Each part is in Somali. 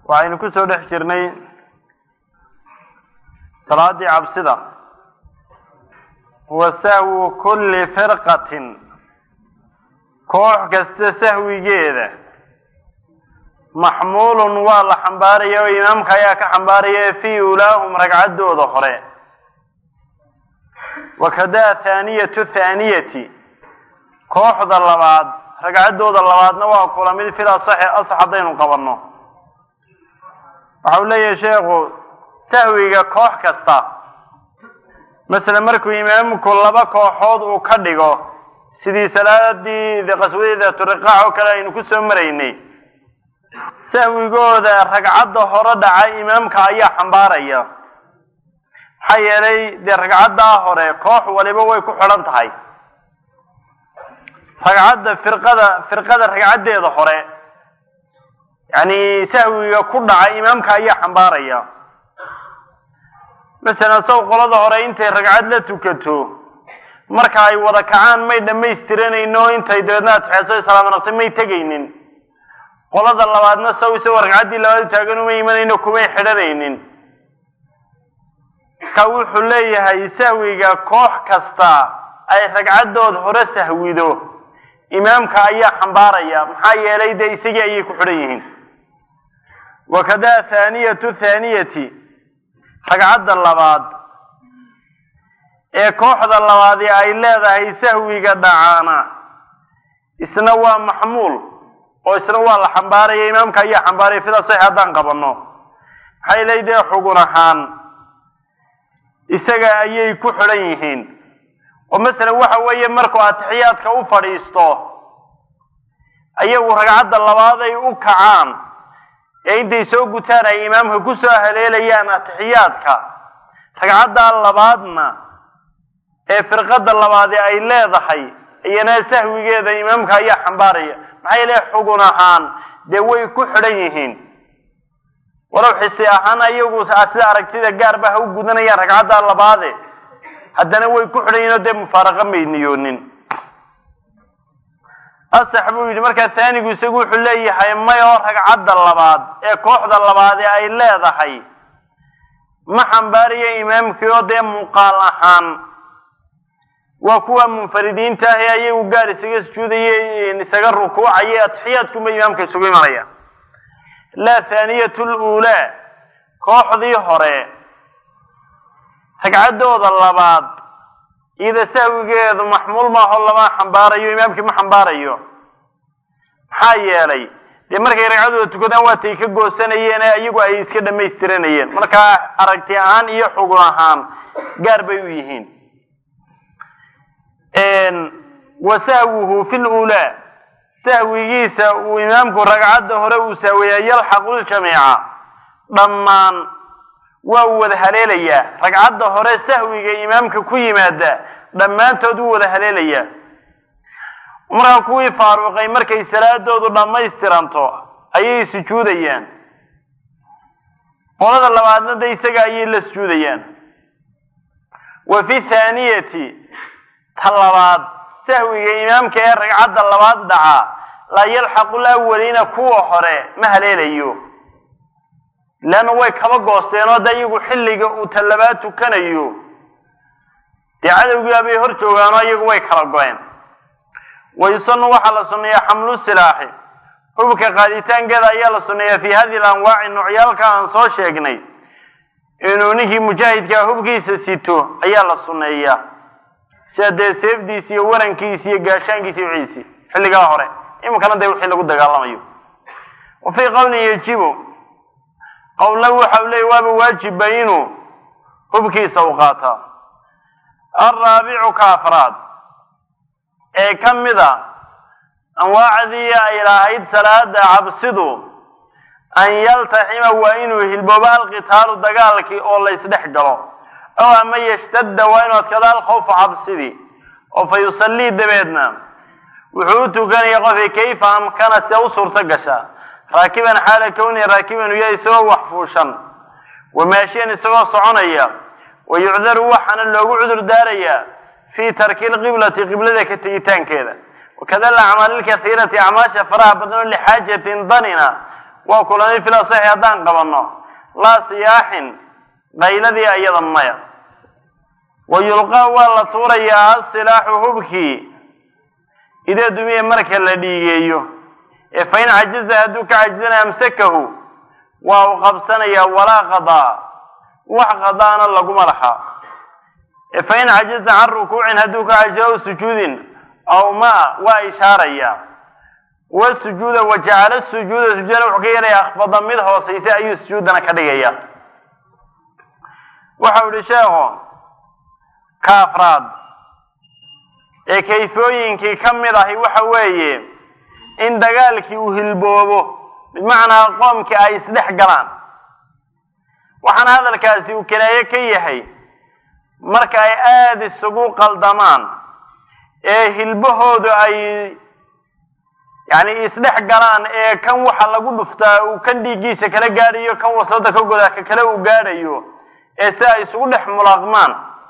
waxaynu ku soo dhex jirnay salaadii cabsida wa sahwu kulli firqatin koox kasta sahwigeeda maxmuulun waa la xambaaraya oo imaamka ayaa ka xambaaraya fii ulaahum ragcaddooda hore wakadaa thaaniyatu thaaniyati kooxda labaad ragcaddooda labaadna waa kula mid fil asaxi asax haddaynu qabanno waxa uu leeyahay sheekhu sahwiga koox kasta masele markuu imaamku laba kooxood uu ka dhigo sidii salaadii qaswadii daaturiqaac oo kale aynu ku soo maraynay sahwigooda ragcadda hore dhaca imaamka ayaa xambaaraya maxaa yeelay dee ragcaddaa hore koox waliba way ku xidhan tahay ragcadda firqada firqada ragcaddeeda hore yacni sahwiga ku dhaca imaamka ayaa xambaaraya masalan saw qolada hore intay ragcad la tukato marka ay wada kacaan may dhammaystiranayno intay dabeedna atixeeso islaam naqsi may tegaynin qolada labaadna saw isagoo ragcaddii labaad taagan uma imanayno kumay xidhanaynin ka wuxuu leeyahay sahwiga koox kasta ay ragcaddood hore sahwido imaamka ayaa xambaaraya maxaa yeelay dee isagii ayay ku xidhan yihiin wakadaa thaaniyatu thaaniyati ragcadda labaad ee kooxda labaadi ay leedahay sahwiga dhacaana isna waa maxmuul oo isna waa la xambaaraya imaamka ayaa xambaaraya fida sax haddaan qabanno maxay leey dee xugun ahaan isaga ayay ku xidhan yihiin oo masalan waxa weeye markuu atixiyaadka u fadhiisto ayagu ragcadda labaad ay u kacaan ee intay soo gutaan ay imaamka ku soo haleelayaan atixiyaadka ragcaddaa labaadna ee firqadda labaadi ay leedahay iyana sahwigeeda imaamka ayaa xambaaraya maxaa yeele xugun ahaan dee way ku xidhan yihiin walow xisi ahaan ayagu sida aragtida gaarba ha u gudanayaan ragcaddaa labaade haddana way ku xidhan yihin oo dee mufaaraqa may niyoonin asax buu yidhi markaa taanigu isagu wuxuu leeyahay may oo ragcadda labaad ee kooxda labaadi ay leedahay ma xambaarayo imaamkii oo dee muuqaal ahaan waa kuwa munfaridiinta ah ee ayagu gaar isaga sujuudaya isaga rukuucaya atixiyaadkunba imaamka isugu imanaya laa thaaniyatu luulaa kooxdii hore ragcaddooda labaad iyada sahwigeedu maxmuul maaho lama xambaarayo imaamkii ma xambaarayo maxaa yeelay dee markay ragcaddooda tukadaan waatay ka goosanayeen ee iyagu ay iska dhamaystiranayeen markaa aragti ahaan iyo xugun ahaan gaar bay u yihiin wa sahwuhu fi luulaa sahwigiisa uu imaamku ragcadda hore uu sahweeyaa yalxaqu ljamiica dhammaan waa uu wada haleelayaa ragcadda hore sahwiga imaamka ku yimaada dhammaantood wuu wada haleelayaa markaa kuwii faaruqay markay salaadoodu dhammaystiranto ayay sujuudayaan qolada labaadna de isaga ayay la sujuudayaan wa fi thaaniyati ta labaad sahwiga imaamka ee ragcadda labaad dhacaa laa yalxaqu lawaliina kuwa hore ma haleelayo leanna way kaba goosteen oo de iyagu xilliga uu ta labaad tukanayo dee cadowgiibaa bay hor joogaanoo iyagu way kala go-een wayusanu waxaa la sunneeyaa xamlu silaaxi hubka qaaditaankeeda ayaa la sunneeyaa fii hadihi lanwaaci noocyaalka aan soo sheegnay inuu ninkii mujaahidkaa hubkiisa sito ayaa la sunneeyaa sida dee seefdiisi iyo warankiisi iyo gaashaankiisi iyo wiciisi xilligaa hore iminkana dee wixii lagu dagaalamayo wa fii qowlin yajibu qowlna waxa u leeyay waaba waajiba inuu hubkiisa u qaataa alraabicu ka afraad ee ka mida anwaacdii ay lahayd salaada cabsidu an yaltaxima waa inuu hilboobo alqitaalu dagaalkii oo la ysdhex galo ow ama yashtadda waa inuu adkado alkhawfa cabsidii oo fa yusallii dabeedna wuxuu u tukanaya qofkii kayfa amkana see u suurto gasha raakiban xaala kownihi raakiban uya isagoo wax fuushan wamaashiyan isagoo soconaya wa yucdaru waxaana loogu cudur daarayaa fii tarki lqiblati qiblada ka tegitaankeeda wakada alacmaali lkaiirati acmaasha faraha badan oo lixaajatin danina waa kulanay fil asaxi haddaan qabanno laa siyaaxin qayladii ayada maya wa yulqaa waa la tuurayaa asilaaxu hubkii idaa dumiya marka la dhiigeeyo ee fain cajiza hadduu ka cajizana amsakahu waa u qabsanayaa walaa qadaa wax qadaana laguma laha ee fain cajiza can rukuucin hadduu ka cajizo aw sujuudin aw ma waa ishaaraya wasujuuda wa jacala sujuuda sujuudana wuxuu ka yeelaya akfada mid hoosaysa ayuu sujuudana ka dhigaya waxau yihi sheekhu ka afraad ee kayfooyinkii ka mid ahi waxa weeye in dagaalkii uu hilboobo bimacnaa qoomkii ay isdhex galaan waxaana hadalkaasi uu kinaaye ka yahay marka ay aada isugu qaldamaan ee hilbahoodu ay yacni isdhex galaan ee kan waxa lagu dhuftaa uu kan dhiiggiisa kala gaadhayo kan wasada ka godaa ka kale uu gaadhayo ee si ay isugu dhex mulaaqmaan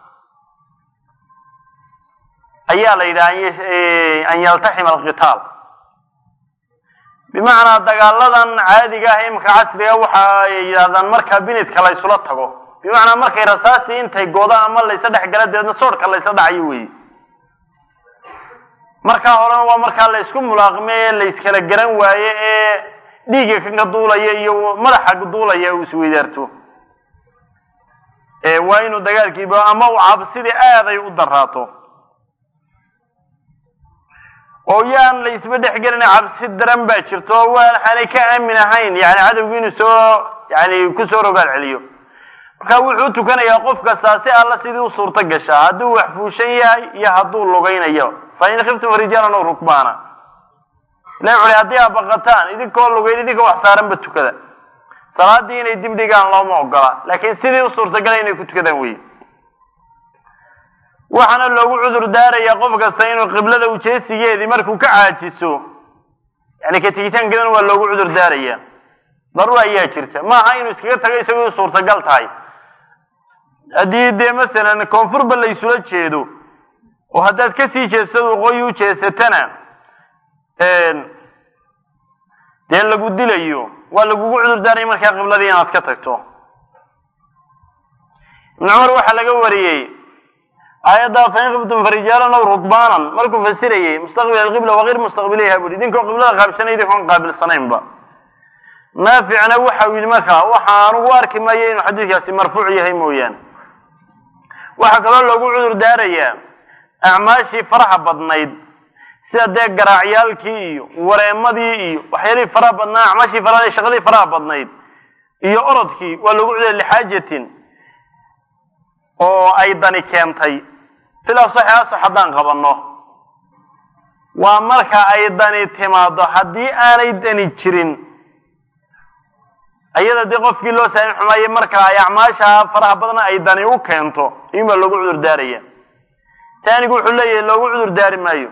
ayaa la yidhaha an yaltaxima alqitaal bimacnaa dagaaladan caadiga ah imika casriga waxa ay yidhahdaan marka binidka la ysula tago bimacnaa markay rasaasii intay goda ama laysa dhex gala dabeedna soodhka laysa dhacayo weeye markaa horena waa markaa la ysku mulaaqme ee la yskala garan waaye ee dhiigga kanka duulaya iyo madaxa duulaya uu isweydaarto waa inuu dagaalkiiba ama uu cabsidii aaday u daraato oo yaan la isba dhex gelina cabsi daran baa jirto oo waxaanay ka aamin ahayn yani cadowgu inuu soo yani kusoo rogaal celiyo marka wuxuu tukanayaa qof kastaa si alla sidii u suurto gashaa hadduu wax fuushan yahay iyo hadduu lugaynayo fa in khiftum rijaalan ow rukbaana ilahi wuxu haddii aad baqataan idinkoo lugayn idinka wax saaranba tukada salaadii inay dib dhigaan looma ogola laakiin sidii u suurtagala inay ku tukadaan wey waxaana loogu cudur daarayaa qof kasta inuu qiblada ujeesigeedii markuu ka caajiso yani ka tegitaankeedana waa loogu cudur daarayaa daruur ayaa jirta maaha inuu iskaga tago isagoo suurtagal tahay haddii dee masalan koonfurba la ysula jeedo oo haddaad kasii jeedsado waqooyi u jeesatana dee lagu dilayo waa lagugu cudur daaraya markaa qibladii inaad ka tagto ibn cumar waxaa laga wariyey aayadda fain khiftum farijaalan aw rukbaanan markuu fasirayey mustaqbil alqibla wagayr mustaqbiliha buri idinkoo qiblada qaabilsanay idinkoon qaabilsanaynba naaficna waxa uu yidhi markaa waxa anugu arki maayo inuu xadiidkaasi marfuuc yahay mooyaane waxaa kaloo loogu cudur daarayaa acmaashii faraha badnayd sida dee garaacyaalkii iyo wareemadii iyo waxyaalihii faraha badnaa acmaashii faraha shaqadii faraha badnayd iyo orodkii waa loogu cudur lixaajatin oo ay dani keentay fil asaxi asax haddaan qabanno waa marka ay dani timaado haddii aanay dani jirin ayada dee qofkii loo saamin xumaaye marka ay acmaasha faraha badna ay dani u keento in baa loogu cudur daaraya taanigu wuxuu leeyahay loogu cudur daari maayo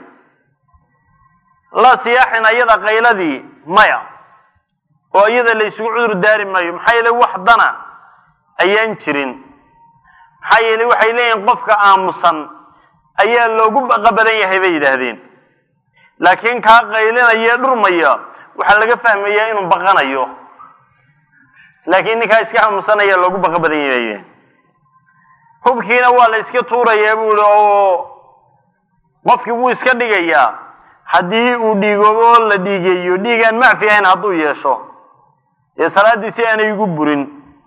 la siyaaxin ayada qayladii maya oo iyada la isugu cudur daari maayo maxaa yeele wax dana ayaan jirin maxaa yeele waxay leeyihin qofka aamusan ayaa loogu baqa badan yahay bay yidhaahdeen laakiin kaa qaylinaya dhurmaya waxaa laga fahmayaa inuu baqanayo laakiin ninkaa iska aamusanaya loogu baqa badan yahay hubkiina waa la iska tuurayaa buu ihi oo qofkii wuu iska dhigayaa haddii uu dhiigoobo oo la dhiigeeyo dhiigaan macfi ahayn hadduu yeesho dee salaadiisi aanay igu burin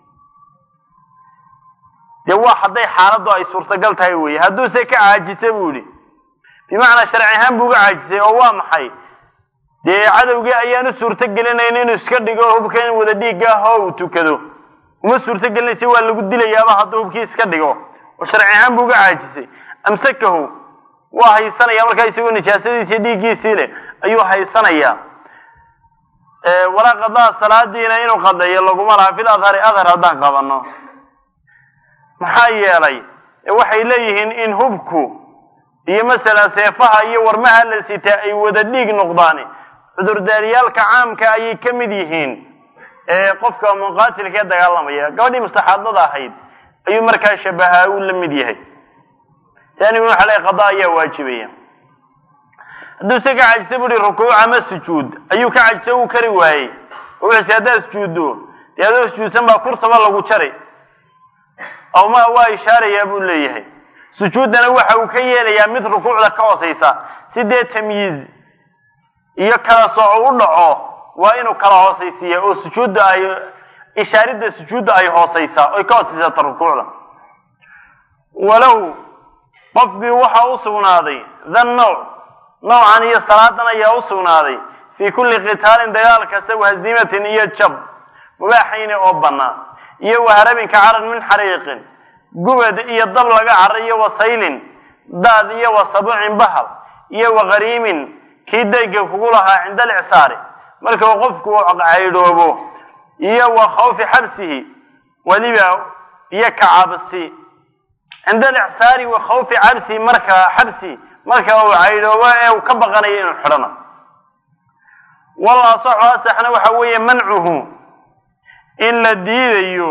dee waa hadday xaaladdu ay suurtagal tahay weye hadduuse ka caajisa buu yihi bimacnaa sharci ahaan buu uga caajisay oo waa maxay dee cadowgii ayaan u suurto gelinayn inuu iska dhigo hubka in wada dhiigga ah oo uu tukado uma suurto gelinaysa waa lagu dilayaaba hadduu hubkii iska dhigo oo sharci ahaan buu uga caajisay amsakahu waa haysanaya markaa isagoo nijaasadiisii dhiiggiisii leh ayuu haysanayaa walaa qadaa salaadiina inuu qadeeyo laguma laha fil adhari adhar haddaan qabanno maxaa yeelay waxay leeyihiin in hubku iyo masalan seefaha iyo warmaha la sitaa ay wada dhiig noqdaan cudurdaaryaalka caamka ayay ka mid yihiin ee qofka muqaatilka ee dagaalamaya gabadhii mustaxaadada ahayd ayuu markaa shabahaa uu la mid yahay taanigu waxa le qadaa ayaa waajibaya hadduu se ka cajisa buuhi rukuuc ama sujuud ayuu ka cajisa uu kari waayey oo wuxuu haddaad sujuuddo dee adoo sujuudsan baa kurtaba lagu jari aw ma waa ishaarayaa buu leeyahay sujuuddana waxa uu ka yeelayaa mid rukuucda ka hoosaysa si dee tamyiiz iyo kala sooco u dhaco waa inuu kala hoosaysiiya oo sujuudda ay ishaaridda sujuudda ay hoosaysaa oy ka hoosaysata rukuucda walow qofkii waxaa u sugnaaday than nawc nawcan iyo salaadan ayaa u sugnaaday fii kulli qitaalin dagaal kasta wahaziimatin iyo jab mubaaxayne oo bannaan iyo waharabinka caran min xariiqin gubad iyo dab laga cara iyo wasaylin daad iyo wasabucin bahal iyo wakariimin kii dayga kugu lahaa cinda alicsaari marka uu qofku caydhoobo iyo wa khawfi xabsihi weliba iyo ka cabsi cinda alicsaari wa khawfi cabsi marka xabsi marka uu caydhoobo ee uu ka baqanayo inuu xidhano wal asaxu asaxna waxa weeye mancuhu in la diidayo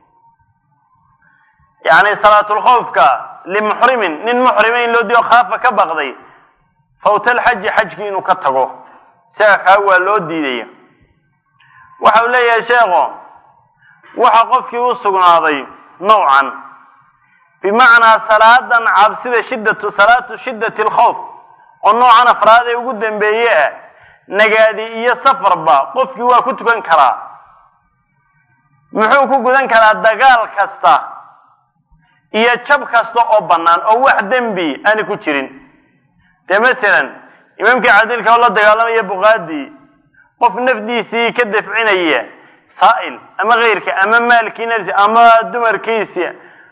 yani salaatulkhawfka limuxrimin nin muxrima in loo diido khaafa ka baqday fawta alxaji xajkii inuu ka tago isaga kaa waa loo diidaya waxa uu leeyahay sheekho waxa qofkii u sugnaaday nawcan bimacnaa salaadan cabsida shiddatu salaatu shiddati alkhawf oo noocan afraad ee ugu dambeeye ah nagaadi iyo safarba qofkii waa ku tukan karaa muxuu ku gudan karaa dagaal kasta iyo jab kasta oo bannaan oo wax dembi aani ku jirin dee masalan imaamkii cadilka oo la dagaalamaya buqaadii qof nafdiisii ka dafcinaya saa'il ama keyrka ama maalkii nafsi ama dumarkiisi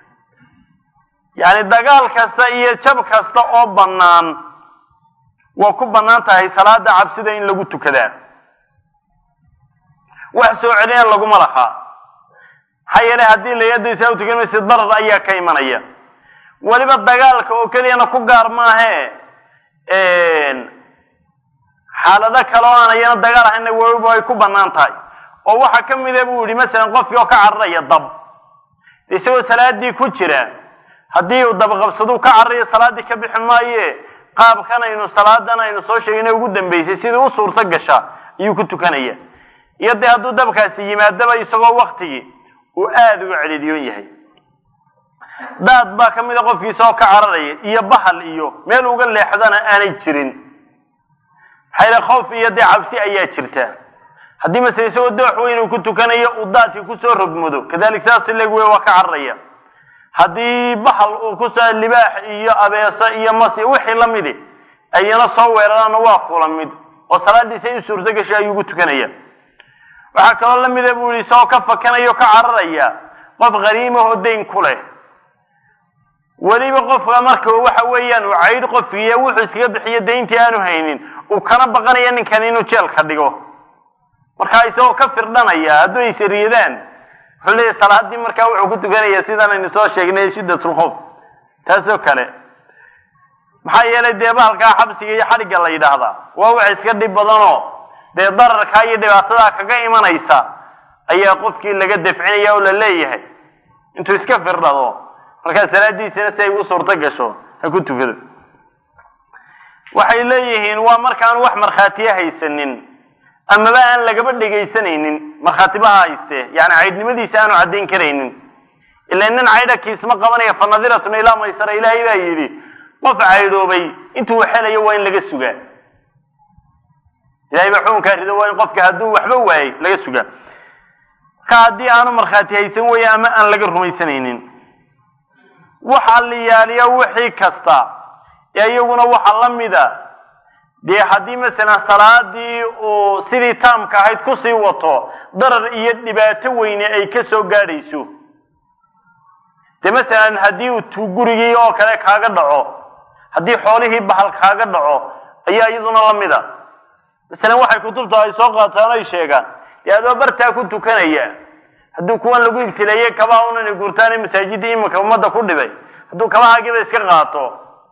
yani dagaal kasta iyo jab kasta oo bannaan waa ku bannaan tahay salaada cabsida in lagu tukadaa wax soo celina laguma laha maxaa yeelay haddii layadaysaa u tukan maysid darar ayaa ka imanaya weliba dagaalka oo keliyana ku gaar maahe xaalado kale oo aan ayana dagaal ahayna weliba ay ku bannaan tahay oo waxaa ka mida buu yihi masalan qofkii oo ka cararaya dab isagoo salaadii ku jira haddii uu dabaqabsaduu ka cararayo salaaddii ka bixi maaye qaabkan aynu salaadan aynu soo sheegnay ugu dambeysay sidii u suurto gasha ayuu ku tukanaya iyo dee hadduu dabkaasi yimaadaba isagoo waktigii uu aada uga celiiliyoon yahay daad baa ka mida qofkii isagoo ka cararaya iyo bahal iyo meel uga leexdana aanay jirin maxaa yale khoof iyo dee cabsi ayaa jirta haddii masele isagoo doox weyn uu ku tukanayo uu daadkii kusoo rogmado kadalik saas leg wey waa ka cararaya haddii bahal uu kusoo libaax iyo abeeso iyo masi wixii lamidi ayana soo weeraraana waa kula mid oo salaadiisa in suurto gashay ayuu ku tukanaya waxaa kaloo lamida buu yihi isagoo ka fakanaya o ka cararaya qof khariimahoo dayn ku leh weliba qofka marka waxa weeyaan uu caydh qofkiiyo wuxuu iskaga bixiyo dayntii aanu haynin uu kana baqanaya ninkan inuu jeelka dhigo markaa isagoo ka firdhanaya hadduu ay sariyadaan wuxuu leeyahy salaadii markaa wuxuu ku tukanaya sidaan aynu soo sheegnay shiddatulkhoof taasoo kale maxaa yeelay dee bahalkaa xabsiga iyo xadhigga la yidhaahdaa waa wax iska dhib badanoo dee dararkaa iyo dhibaatadaa kaga imanaysa ayaa qofkii laga dafcinaya oo la leeyahay intuu iska firdhado markaa salaadiisana si ay u suurto gasho ha ku tukado waxay leeyihiin waa markaanu wax markhaatiya haysanin amaba aan lagaba dhegaysanaynin markhaatibaha hayste yani caydhnimadiisa aanu caddayn karaynin ila nin caydha kiisma qabanaya fa nadiratun ilaa maysara ilaahay baa yidhi qof caydhoobay intuu xelayo waa in laga sugaa ilahay baa xukunkaa rido waa in qofka hadduu waxba waayey laga sugaa marka haddii aanu markhaati haysan weeye ama aan laga rumaysanaynin waxa liyaaliya wixii kasta ee iyaguna waxa la mida dee haddii masalan salaadii uu sidii taamka ahayd kusii wato darar iyo dhibaato weyne ay ka soo gaadhayso dee masalan haddii uu gurigii oo kale kaaga dhaco haddii xoolihii bahal kaaga dhaco ayaa iyaduna la mida masalan waxay kutubta ay soo qaataan ay sheegaan dee adoo bartaa ku tukanaya haddii kuwan lagu ibtileeyey kabaha unana gurtaane masaajidda iminka ummadda ku dhibay hadduu kabahaagiiba iska qaato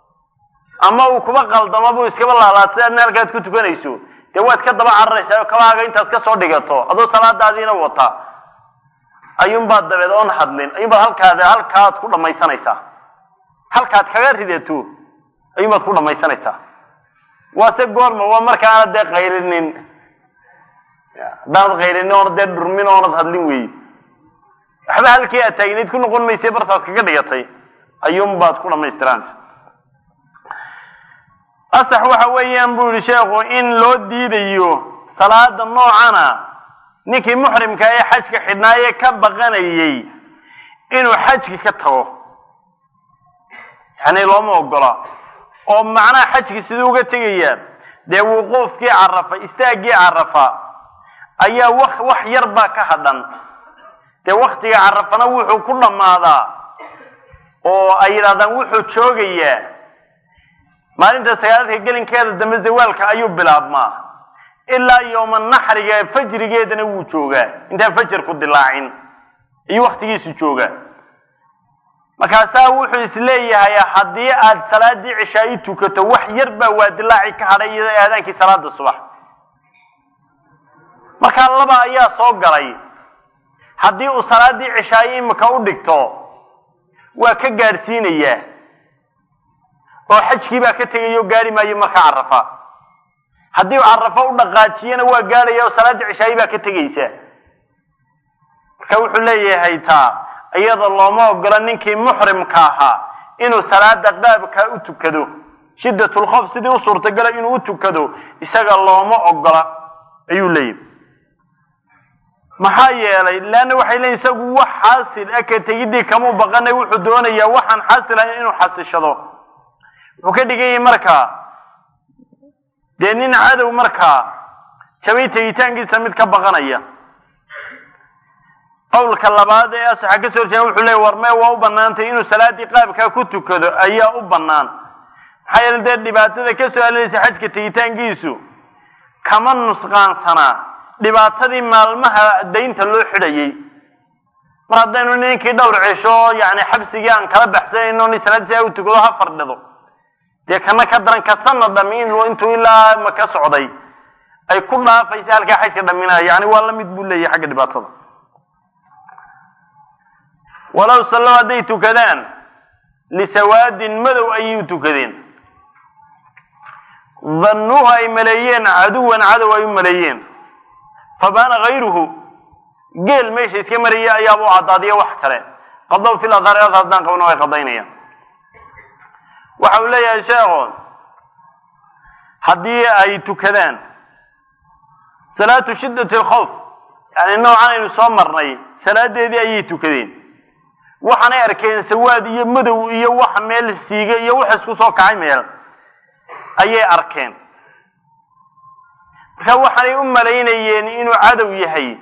ama uu kuba qaldamo buu iskaba laalaatay adna halkaad ku tukanayso dee waad ka daba cararaysaa oo kabahaaga intaad ka soo dhigato adoo salaadaadiina wata ayuunbaad dabeed oon hadlin ayuunbaad halkaad halkaad ku dhamaysanaysaa halkaad kaga ridato ayuunbaad ku dhamaysanaysaa waase goorma waa markaana dee qaylinin haddaanad qayrin oonad dee dhurmin oonad hadlin weeye waxba halkii aad taagneyd ku noqon maysay bartaad kaga dhigatay ayuunbaad ku dhammaystiraansa asax waxa weeyaan buu yihi sheekhu in loo diidayo salaada noocana ninkii muxrimka ee xajka xidhnaaye ka baqanayey inuu xajki ka tago yani looma ogola oo macnaha xajki siduu uga tegayaa dee wuquufkii carafa istaaggii carafa ayaa wax wax yar baa ka hadhan dee waktiga carafana wuxuu ku dhammaadaa oo ay yidhahdaan wuxuu joogayaa maalinta sagaalka gelinkeeda dambe zawaalka ayuu bilaabmaa ilaa yooma naxriga fajrigeedana wuu joogaa intaan fajarku dilaacin iyo waktigiisu joogaa markaasaa wuxuu isleeyahay haddii aad salaadii cishaayi tukato wax yar baa waa dilaaci ka hadhay iyo aadaankii salaada subax markaa laba ayaa soo galay haddii uu salaadii cishaayi imika u dhigto waa ka gaadhsiinayaa oo xajkii baa ka tegaya oo gaari maayo markaa carafa haddii uu carafo u dhaqaajiyana waa gaadhaya oo salaaddii cishaayi baa ka tegaysa marka wuxuu leeyahay taa iyada looma ogola ninkii muxrimka ahaa inuu salaada qaabkaa u tukado shiddatulkhoof sidii u suurtagala inuu u tukado isaga looma ogola ayuu leeyahy maxaa yeelay leanna waxay leeyiin isagu wax xaasil ah ka tegidii kamuu baqanay wuxuu doonayaa waxaan xaasil ahayn inuu xasishado wuxuu ka dhigan yahay markaa dee nin cadow markaa jabay tegitaankiisa mid ka baqanaya qowlka labaad ee asaxa ka soo horjeeda wuxuu leeyay war mee waa u banaantay inuu salaadii qaabkaa ku tukado ayaa u bannaan maxaa yeele dee dhibaatada ka soo halelaysa xajka tegitaankiisu kama nusqaansanaa dhibaatadii maalmaha daynta loo xidhayay mar haddaynu ninkii dhowr cesho yani xabsigii aan kala baxsanayno ni salaad si u tukado ha fardhido dee kana ka daran ka sana dhami intuu ilaa maka socday ay ku dhaafaysa halkaa xajka dhaminaya yani waa la mid buu leeyahay xagga dhibaatada walow sallow hadday tukadaan lisawaadin madow ayay u tukadeen dannuuhu ay maleeyeen caduwan cadow ay u maleeyeen fabaana hayruhu geel meesha iska maraya ayaaba u caddaadiya wax kale qadow fil adhaar adhaar haddaan qabno way qadaynayaan waxa uu leeyahay sheekhu haddii ay tukadaan salaatu shiddati alkhawf yani noocan aynu soo marnay salaadeedii ayay tukadeen waxaanay arkeen sawaad iyo madow iyo wax meel siiga iyo wax isku soo kacay meel ayay arkeen marka waxaanay u malaynayeen inuu cadow yahay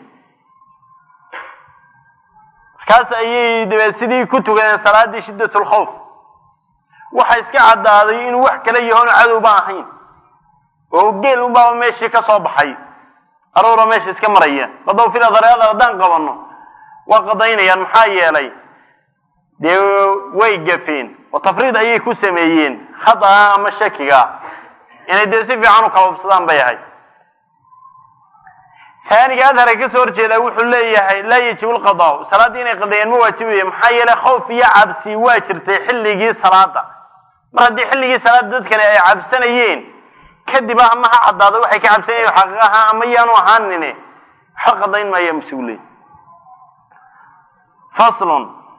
markaas ayay dabeed sidii ku tukadeen salaaddii shiddat lkhawf waxa iska caddaaday inuu wax kala yahoonu cadow ba ahayn oo geel unbaaba meeshii ka soo baxay aroora meesha iska maraya qadow fil adhareada haddaan qabanno waa qadaynayaan maxaa yeelay dee way gafeen oo tafriid ayay ku sameeyeen khata'a ama shakiga inay dee si fiican u kababsadaan bay ahay haaniga adhara ka soo horjeedaa wuxuu leeyahay laa yajibu lqadaa salaaddii inay qadeeyaan ma waajibaya maxaa yeelay khawf iyo cabsi waa jirtay xilligii salaada mar haddii xilligii salaada dadkani ay cabsanayeen kadib ama ha caddaado waxay ka cabsanayeen xaqiiq ahaan ama yaanu ahaanine waxa qadayn maaya mas-uuley faslun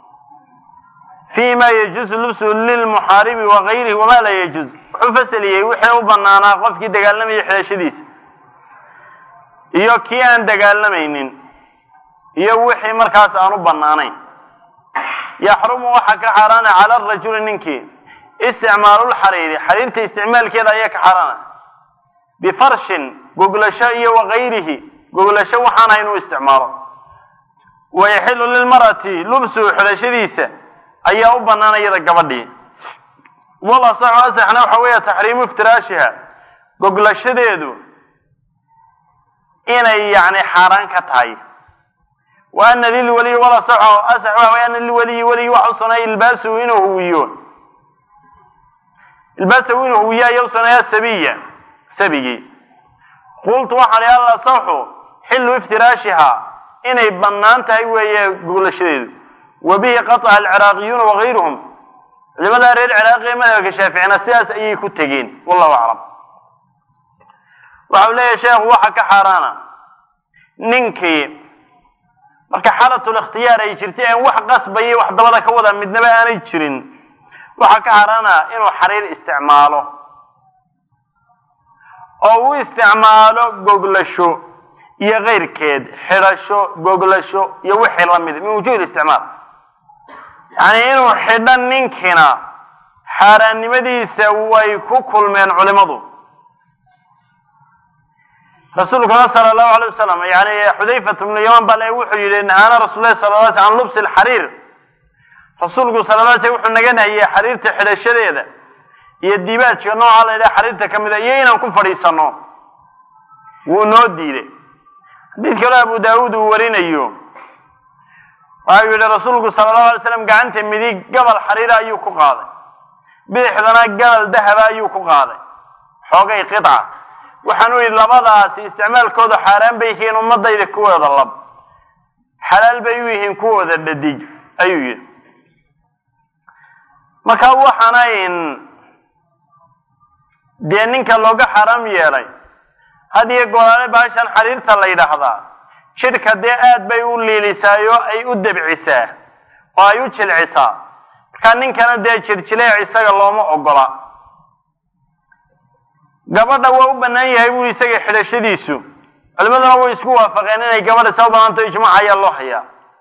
fi ma yajuusu lubsu lilmuxaaribi wagayrihi wama laa yajuuz wuxuu fasaliyey wixii u banaanaa qofkii dagaalamaya xidhashadiisa iyo kii aan dagaalamaynin iyo wixii markaas aan u banaanayn yaxrumu waxaa ka xaaraana cala arajuli ninkii isticmaalulxariiri xariirta isticmaalkeeda ayaa ka xaaraana bifarshin goglasho iyo wagayrihi goglasho waxaan hayn u isticmaalo wayaxilu lilmarati lubsuhu xidhashadiisa ayaa u banaan iyada gabadhii wal asaxu asaxna waxa weeye taxriimu iftiraashiha goglashadeedu inay yani xaaraan ka tahay wa ana lilwaliyi wal asaxu asax waxa weye ana lilwaliyi weligi waxa u suneeya ilbaasuhu inuu huwiyo ilbaasahu inuu huwiyo ayaa u suneeya sabiya sabigii qultu waxaan ihi al asaxu xillu iftiraashiha inay bannaan tahay weeye goglashadeedu wa bihi qataca alciraaqiyuuna wagayruhum culimada reer ciraaqi ee madhabka shaaficina sidaas ayay ku tegeen wallahu aclam waxa uu leeyahay sheekhu waxa ka xaaraana ninkii marka xaalatul ikhtiyaar ay jirtay aan wax qasbaya wax dabada ka wada midnaba aanay jirin waxaa ka harana inuu xariir isticmaalo oo uu isticmaalo goglasho iyo keyrkeed xidhasho goglasho iyo wixii lamid min wujuhi isticmaal yacni inuu xidho ninkina xaaraannimadiisa way ku kulmeen culimadu rasuulkuna sala allahu alay wasalam yani xudayfat bnu yaman baa le wuxuu yihi nahaana rasul lahi sala la sl an lubsi lxariir rasuulku sala la sl wuxuu naga nahiyey xariirta xidhashadeeda iyo dibaajka nooca la yidhaha xariirta ka mid a iyo inaan ku fadhiisano wuu noo diiday xadiid kaloo abu daawuud uu warinayo waxau yihi rasuulku sala allahu alay slam gacanta midig gabal xariira ayuu ku qaaday bidixdana gabal dahaba ayuu ku qaaday xoogay qica waxaanu yidhi labadaasi isticmaalkooda xaaraan bay yihiin ummadayda kuwooda lab xalaal bay u yihiin kuwooda dhadig ayuu yidhi marka waxaanayn dee ninka looga xaaraam yeelay had iyo goolaale baashan xariirta la yidhaahdaa jidhka dee aad bay u liilisaay oo ay u debcisaa oo ay u jilcisaa marka ninkana dee jirjileec isaga looma ogola gabadha waa u bannaan yahay buri isaga xidhashadiisu culimaduna way isku waafaqeen inay gabadha soo banaanto ijmaac ayaa loo hayaa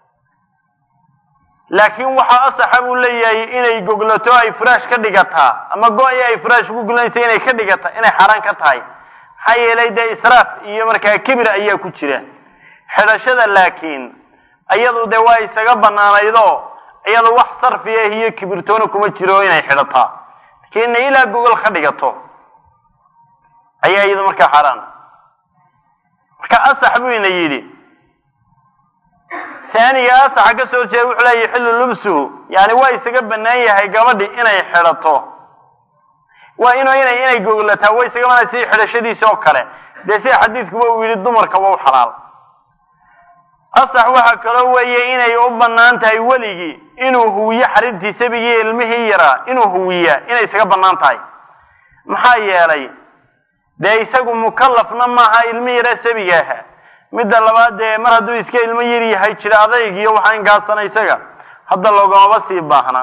laakiin waxaa asaxa buu leeyahay inay goglato ay furaash ka dhigataa ama go-i ay furaash ku goglanaysa inay ka dhigata inay xaaraan ka tahay maxaa yeelay dee israaf iyo markaa kibir ayaa ku jira xidhashada laakiin iyadu dee waa isaga banaanaydoo iyadu wax sarfiya iyo kibirtoona kuma jiro inay xidhataa laakiin inay ilaa gogol ka dhigato ayaa iyadu markaa xaaraan marka asax buu ina yidhi taaniga asaxa ka soo jeeda wuxuu leeyahy xillu lubsuhu yani waa isaga bannaan yahay gabadhi inay xidhato waa inu inay inay goglataa way isaga banaan si xidhashadiisa oo kale dee sida xadiidkuba uu yidhi dumarka waa u xalaal asax waxaa kaloo weeye inay u bannaan tahay weligii inuu huwiyo xariirtii sabigii ilmihii yaraa inuu huwiyaa inay isaga bannaan tahay maxaa yeelay dee isagu mukallafna maaha ilmi yara sabiga aha midda labaad dee mar hadduu iska ilmo yar yahay jira adayg iyo waxaa inkaasana isaga hadda loogamaba sii baahna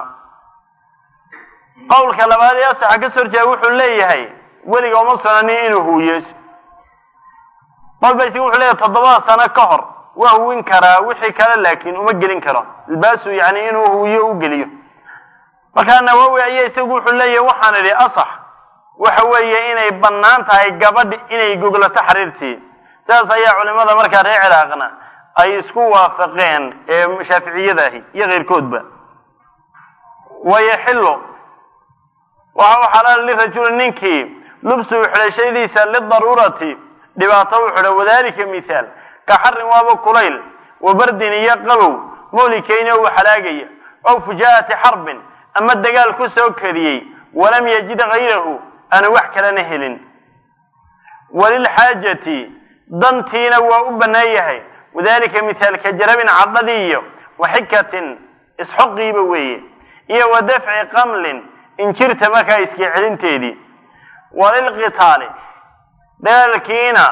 qowlka labaad ee asaxa ka soo horjeeda wuxuu leeyahay weliga uma sunanin inuu huwiyo balba isaga wuxuu leeyahay toddobada sano ka hor waa huwin karaa wixii kale laakiin uma gelin karo albaasu yani inuu huwiyo u geliyo markaa nawowi ayaa isagu wuxuu leeyahay waxaan idhi asax waxa weeye inay bannaan tahay gabadhi inay goglato xariirtii sidaas ayaa culimada markaa reer ciraaqna ay isku waafaqeen ee shaaficiyadaahi iyo keyrkoodba wayaxillu waxa u xalaal lirajuli ninkii lubsuhu xidhashadiisa lidaruurati dhibaato u xidho wadalika mithaal ka xarin waaba kulayl wa bardin iyo qabow moolikeyna uu halaagaya ow fujaa'ati xarbin ama dagaal ku soo kadiyey walam yajid gayrahu aanu wax kalena helin walilxaajati dantiina waa u bannaan yahay wadalika mithaalka jarabin cadhadii iyo waxikatin isxoqiiba weeye iyo wa dafci qamlin injirta markaa iska celinteedii walilqitaali dagaalkiina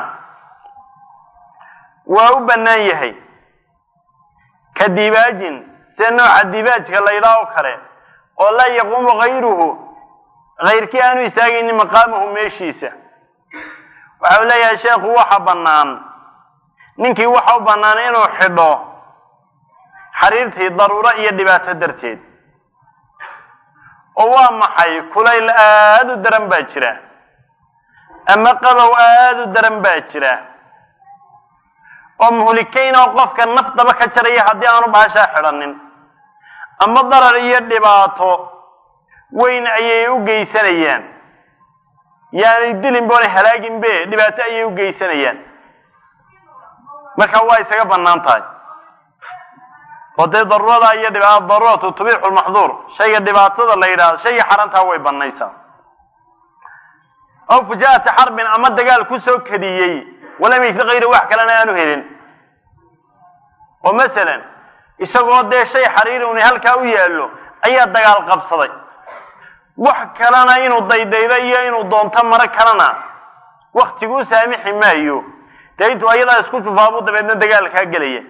waa u bannaan yahay ka dibaajin sida nooca dibaajka la ydhaa oo kale oo laa yaquumu gayruhu kayrkii aanu istaagaynin maqaamahu meeshiisa waxau leeyahay sheekhu waxa bannaan ninkii waxa u bannaan inuu xidho xariirtii daruuro iyo dhibaato darteed oo waa maxay kulayl aada u daran baa jira ama qabow aada u daran baa jira oo muhlikeyn oo qofka naftaba ka jaraya haddii aanu bahashaa xidhanin ama darar iyo dhibaato weyn ayay u geysanayaan yaanay dilin boona halaagin be dhibaato ayay u geysanayaan marka waa isaga bannaan tahay oo dee daruurada iyo dhibaato daruuratu tubixu lmaxduur shayga dhibaatada la yidhahdo shayga xarantaa way bannaysaa aw fujaa'ati xarbin ama dagaal ku soo kadiyey walam yajid kayra wax kalena aanu helin oo masalan isagoo dee shay xariiri uni halkaa u yaallo ayaa dagaal qabsaday wax kalena inuu daydaydo iyo inuu doonto maro kalena waktigu u saamixi maayo dee intuu ayadaa isku jufaabu dabeedna dagaalkaa gelaya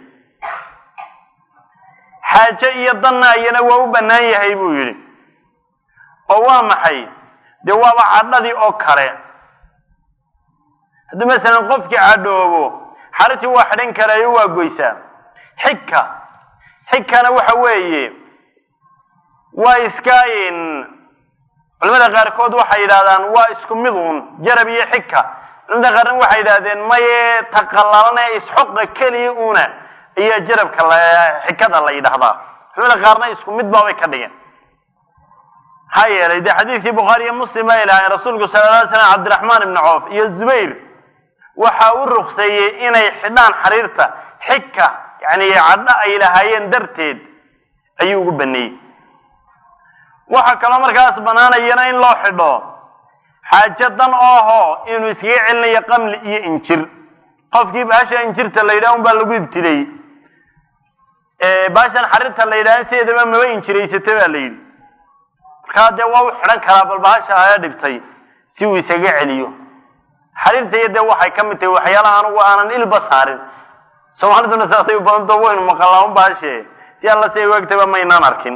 xaaje iyo danna ayana waa u bannaan yahay buu yidhi oo waa maxay dee waaba cadhadii oo kale haddii masalan qofkii cadhoobo xaritii waa xidhan karaayo waa goysaa xigka xigkana waxa weeye waa iska culamada qaarkood waxay yidhahdaan waa isku mid uun jarab iyo xigka culamada qaarna waxay yidhahdeen maye taqalalane isxoqa keliya una ayaa jarabka xikada la yidhahdaa culamada qaarna isku mid baabay ka dhigeen maxaa yeelay dee xadiidkii bukhaari iyo muslim ay lahayn rasuulku sala lla ly slam cabdiraxmaan ibni coof iyo zubayr waxa u rukseeyey inay xidhaan xariirta xigka yani cadho ay lahaayeen darteed ayuu ugu baneeyey waxaa kaloo markaas banaanayana in loo xidho xaajo dan ooho inuu iskaga celinayo qamli iyo injir qofkii baasha injirta la yidhaha un baa lagu ibtilay baashan xariirta la yidhaha sideedaba maba injiraysata baa la yidhi markaa dee waa u xidhan karaa bal bahasha aya dhibtay si uu isaga celiyo xariirta iyo dee waxay ka mid tahay waxyaalaha anugu aanan ilba saarin soomaaliduna saasay u badanta waynu maqallaan baashe si alla si ay waagtaba maynaan arkin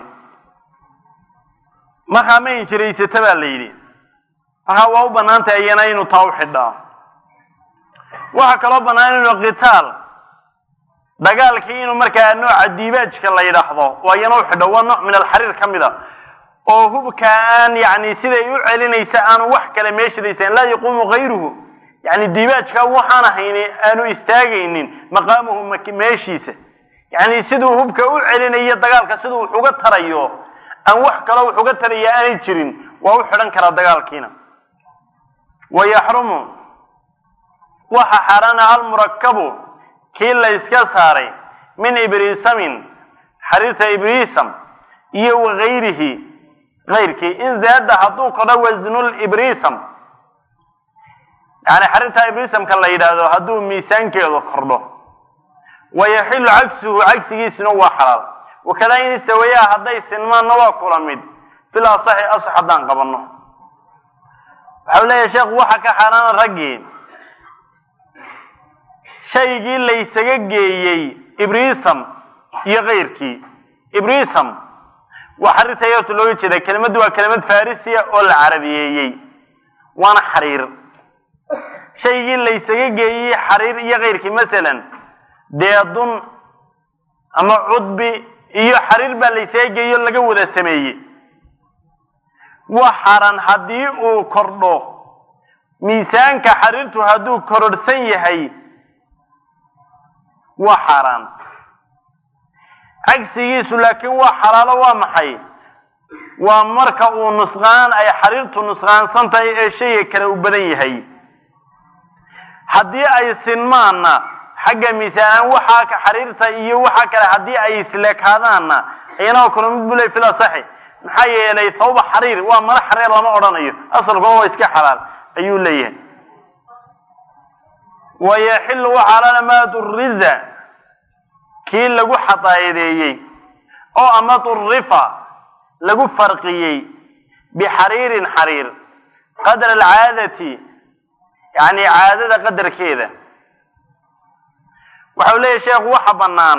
markaa ma injiraysata baa la yidhi markaa waa u bannaan tahay iyana inuu taa u xidhaa waxaa kaloo bannaan inuu qitaal dagaalkii inuu markaa nooca diibaajka la yidhaahdo waa iyana u xidho waa nooc min alxariir ka mid a oo hubka aan yani siday u celinaysa aanu wax kale meeshadaysan laa yaquumu kayruhu yani diibaajka waxaan ahayni aanu istaagaynin maqaamuhu meeshiisa yani siduu hubka u celinayo dagaalka siduu wax uga tarayo aan wax kaloo wax uga taraya aanay jirin waa u xidhan karaa dagaalkiina wa yaxrumu waxa xaaraana almurakabu kii la yska saaray min ibrisamin xariirta ibrisam iyo wagayrihi kayrkii in zaada hadduu kodho wasnulibrisam yani xariirta ibrisamka la yidhaahdo hadduu miisaankeedu kordho wayaxilu cagsuhu cagsigiisuna waa xalaal wakadaa in istawayaa hadday sinmaanna waa kula mid bil asaxi asax haddaan qabanno waxau leeyahay sheekhu waxa ka xaaraana raggii shaygii laysaga geeyey ibrisam iyo kayrkii ibrisam waa xariirta yartu looga jeeda kelimaddu waa kelimad farisiya oo la carabiyeeyey waana xariir shaygii laysaga geeyey xariir iyo kayrkii masalan deedun ama cudbi iyo xariir baa laysaga geeyo laga wada sameeyey waxaran haddii uu kordho miisaanka xariirtu hadduu kororhsan yahay waa xaaraan cagsigiisu laakiin waa xalaalo waa maxay waa marka uu nusqaan ay xariirtu nusqaansan tahay ee shayga kale u badan yahay haddii ay sinmaanna xagga miisaanan waxaa ka xariirta iyo waxaa kale haddii ay isleekaadaanna iyana kula mid bu ley fil asaxi maxaa yeelay thawba xariir waa mala xariir lama odhanayo asalkuna waa iska xalaal ayuu leeyahay wayaxilu waxaalaana maa duriza kii lagu xadaayadeeyey oo ama durifa lagu farqiyey bixariirin xariir qadra alcaadati yani caadada qadarkeeda waxau leeyahy sheekhu waxa bannaan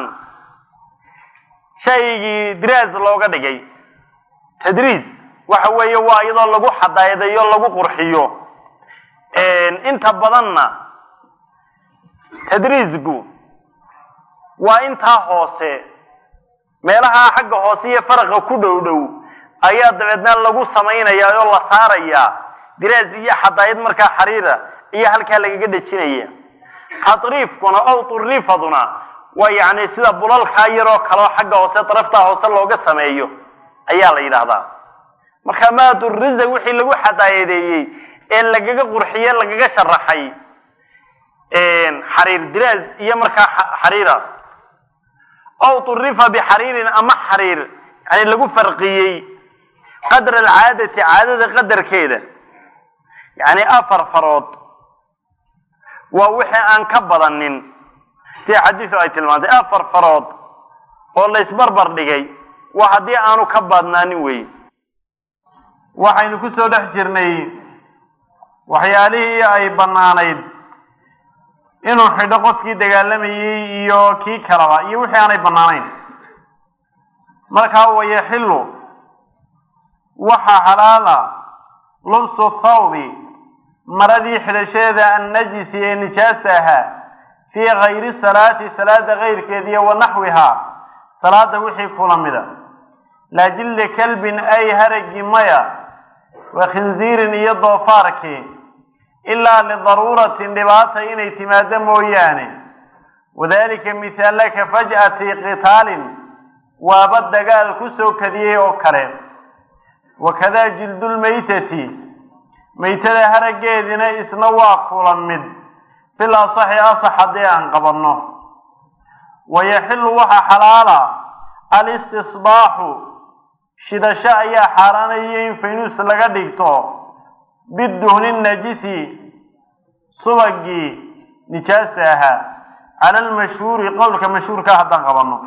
shaygii diraas looga dhigay tadriis waxa weeye waa iyadoo lagu xadaayadeeyo lagu qurxiyo inta badanna tadriisku waa intaa hoose meelaha xagga hoose iyo faraqa ku dhow dhow ayaa dabeedna lagu samaynayaa oo la saarayaa diraas iyo xadaayad markaa xariira iyo halkaa lagaga dhejinaya tatriifkuna ow turifaduna waa yacni sida bulalkaa yaroo kaleo xagga hoose daraftaa hoose looga sameeyo ayaa la yidhaahdaa marka maaduriza wixii lagu xadaayadeeyey ee lagaga qurxiye lagaga sharaxay xariir diraas iyo markaa xariira ow turifa bixariirin ama xariir yani lagu farqiyey qadra alcaadati caadada qadarkeeda yani afar farood waa wixii aan ka badanin sida xadiisu ay tilmaantay afar farood oo la isbarbar dhigay waa haddii aanu ka badnaanin wey waxaynu ku soo dhex jirnay waxyaalihii ay bannaanayd inuu xidho qofkii dagaalamayey iyo kii kalaba iyo wixii aanay bannaanayn markaa wayaxilu waxaa xalaala lubsu thawbi maradii xidhashadeeda annajisi ee nijaasta ahaa fii kayri salaati salaada kayrkeed iyo wa naxwihaa salaada wixii kula mida laa jildi kalbin ay haragii maya wa khinziirin iyo doofaarkii ilaa lidaruuratin dhibaata inay timaado mooyaane wadalika mihaala ka faj'ati qitaalin waaba dagaal ku soo kadiyey oo kale wakadaa jildulmaytati maytada haraggeedina isna waa kula mid fil asaxi asax haddii aan qabanno wayaxilu waxaa xalaala alistisbaaxu shidasho ayaa xaaraanaya in faynuus laga dhigto biduhni najisi subagii nijaasta ahaa cala almashhuuri qowlka mashhuurka haddaan qabanno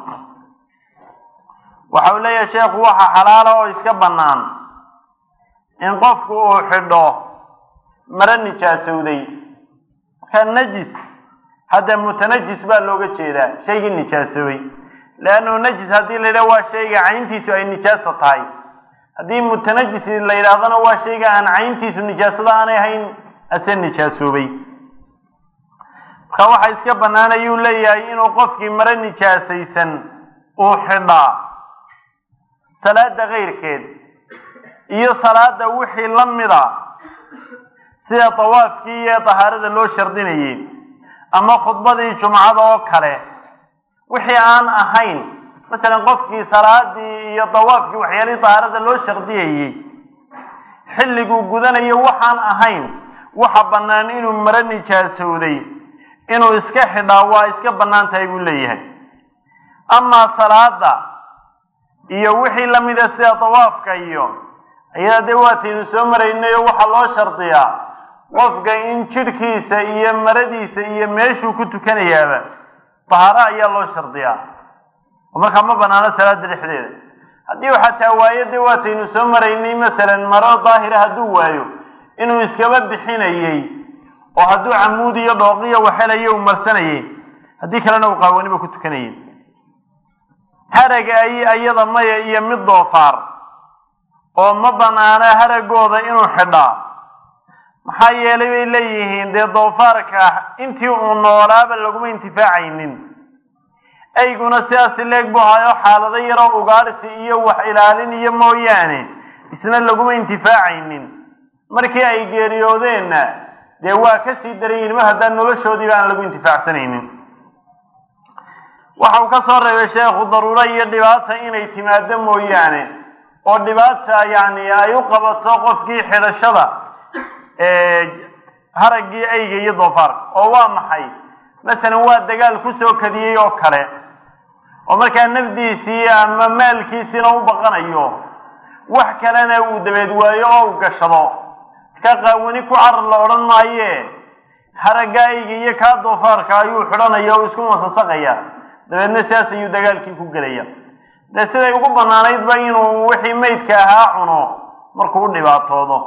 waxa uu leeyahay sheekhu waxa xalaala oo iska bannaan in qofku uu xidho maro nijaasowday markaa najis hadda mutanajis baa looga jeedaa shaygii nijaasoobay leannu najis haddii la yidhaha waa shayga cayntiisu ay nijaaso tahay haddii mutanajis la yidhaahdana waa shayga aan cayntiisu nijaasada aanay ahayn ase nijaasoobay marka waxa iska bannaan ayuu leeyahay inuu qofkii maro nijaasaysan uu xidhaa salaada kayrkeed iyo salaada wixii la mida sida tawaafkii iyo tahaarada loo shardinayay ama khudbadii jumcada oo kale wixii aan ahayn masalan qofkii salaadii iyo dawaafkii waxyaalihii tahaarada loo shardiyayey xilliguu gudanayo waxaan ahayn waxa bannaan inuu maro nijaasowday inuu iska xidhaa waa iska bannaan tahay buu leeyahay amaa salaada iyo wixii lamida sida dawaafka iyo iyada dee waataynu soo maraynayo waxaa loo shardiyaa qofka in jidhkiisa iyo maradiisa iyo meeshuu ku tukanayaaba dahaaro ayaa loo shardiyaa oo markaa ma banaano salaada dhexdeeda haddii uu xataa waayo dee waataynu soo maraynay masalan maro daahira hadduu waayo inuu iskaba bixinayey oo hadduu camuud iyo dhooqiyo waxelayo uu marsanayay haddii kalena uu qaawaniba ku tukanayay haraga ay ayada maya iyo mid doofaar oo ma banaana haragooda inuu xidhaa maxaa yeelay bay leeyihiin dee doofaarka intii uu noolaaba laguma intifaacaynin ayguna sidaasi leeg buu hayo xaalado yaroo ugaarsi iyo wax ilaalin iyo mooyaane isna laguma intifaacaynin markii ay geeriyoodeenna dee waa ka sii daran yihin mar haddaan noloshoodiiba aan lagu intifaacsanaynin waxa uu ka soo reebay sheekhu daruuro iyo dhibaata inay timaado mooyaane oo dhibaata yacni ay u qabato qofkii xidhashada haraggii ayga iyo doofaarka oo waa maxay masalan waa dagaal ku soo kadiyey oo kale oo markaa nafdiisii ama maalkiisiina u baqanayo wax kalena uu dabeed waayo oo u gashado ka qaawani ku carar la odhan maaye haragga ayga iyo kaa doofaarka ayuu xidhanaya oo isku masasaqaya dabeedna sidaas ayuu dagaalkii ku gelaya dee siday ugu bannaanaydba inuu wixii maydka ahaa cuno markuu u dhibaatoodo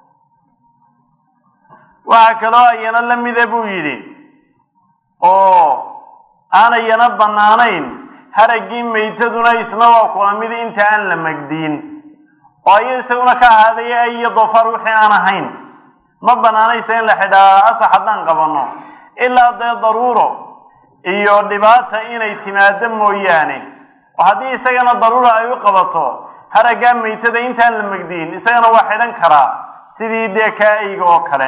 waxaa kaloo ayana la mida buu yidhi oo aanayana bannaanayn haraggii maytaduna isna waa kula mid inta aan la magdiin oo ayo isaguna ka ahaaday ay iyo doofaar wixii aan ahayn ma bannaanaysa in la xidhaa asax haddaan qabanno ilaa dee daruuro iyo dhibaata inay timaado mooyaane oo haddii isagana daruura ay u qabato haraggaa maytada intaan la magdiin isagana waa xidhan karaa sidii dee kaa eyga oo kale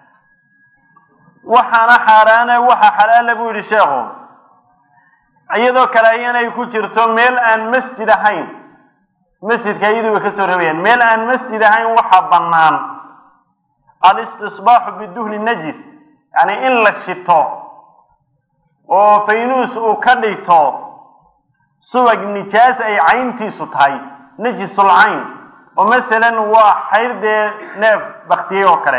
waxaana xaaraana waxa xalaala buu yidhi sheekhu iyadoo kale ayanay ku jirto meel aan masjid ahayn masjidka iyadu way ka soo reebayaan meel aan masjid ahayn waxa bannaan alistisbaaxu biduhni najis yacni in la shito oo faynuus uu ka dhigto subag nijaas ay cayntiisu tahay najisul cayn oo masalan waa xayr dee neef baktiyey oo kale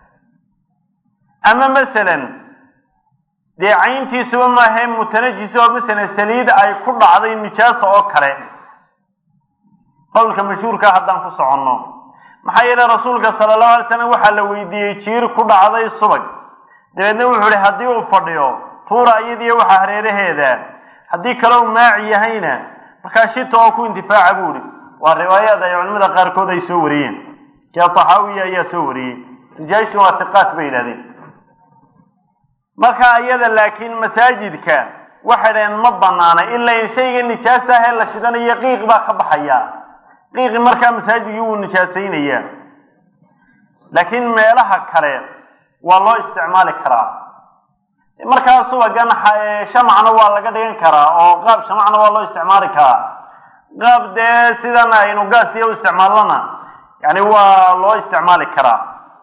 ama masalan dee cayntiisuba maahae mutanajis oo masalan saliid ay ku dhacday nijaasa oo kale qowlka mashhuurka haddaan ku soconno maxaa yeelay rasuulka sala allahu alay slam waxaa la weydiiyey jiir ku dhacday subag dabeedna wuxuu ihi haddii uu fadhiyo tuura iyadiiyo waxa hareeraheeda haddii kale u maaci yahayna markaa shita oo ku intifaaca buu ihi waa riwaayaad ay culimada qaarkood ay soo wariyeen kee taxaawiya ayaa soo wariyey rijaashii waa tiqaat bay yidhahdeen marka iyada laakiin masaajidka waxay dhaheen ma banaana ilaa in shayga nijaasta ah ee la shidanayo qiiq baa ka baxaya qiiqi markaa masaajidkii wuu nijaasaynayaa laakiin meelaha kale waa loo isticmaali karaa markaa subagan shamacna waa laga dhigan karaa oo qaab shamacna waa loo isticmaali karaa qaab dee sidan aynu gaas iyo u isticmaalnana yani waa loo isticmaali karaa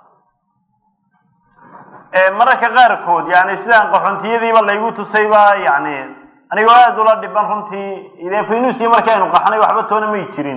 mararka qaarkood yani sidaan qaxontiyadiiba laygu tusayba yani anigoo aada ula dhiban runtii dee finusi markii aynu qaxnay waxba toona may jirin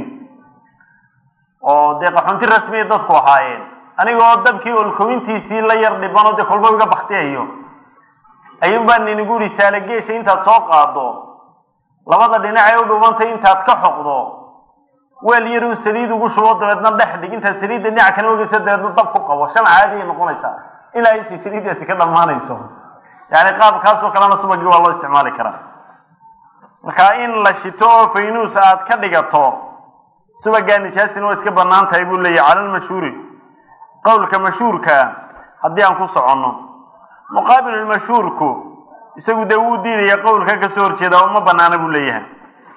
oo dee qaxoonti rasmiya dadku ahaayeen anigoo dabkii olkowintiisii la yar dhiban oo dee kolba iga baktiyayo ayuun baa ninigu uri saalageesha intaad soo qaado labada dhinac ee u dhumantay intaad ka xoqdo weel yar uu saliid ugu shubo dabeedna dhex dhig intaad saliidda dhinac kana ogeyso dabeedna dab ku qabo shamac caadi ay noqonaysaa ilaa intay saliiddaasi ka dhammaanayso yani qaabkaasoo kalena subagii waa loo isticmaali karaa marka in la shito oo faynuus aad ka dhigato subagaa nijaasina waa iska banaan tahay buu leeyahy cala lmashhuuri qowlka mashhuurkaa haddii aan ku soconno muqaabilulmashhuurku isagu dee wuu diidaya qowlka kasoo horjeeda oo ma banaana buu leeyahay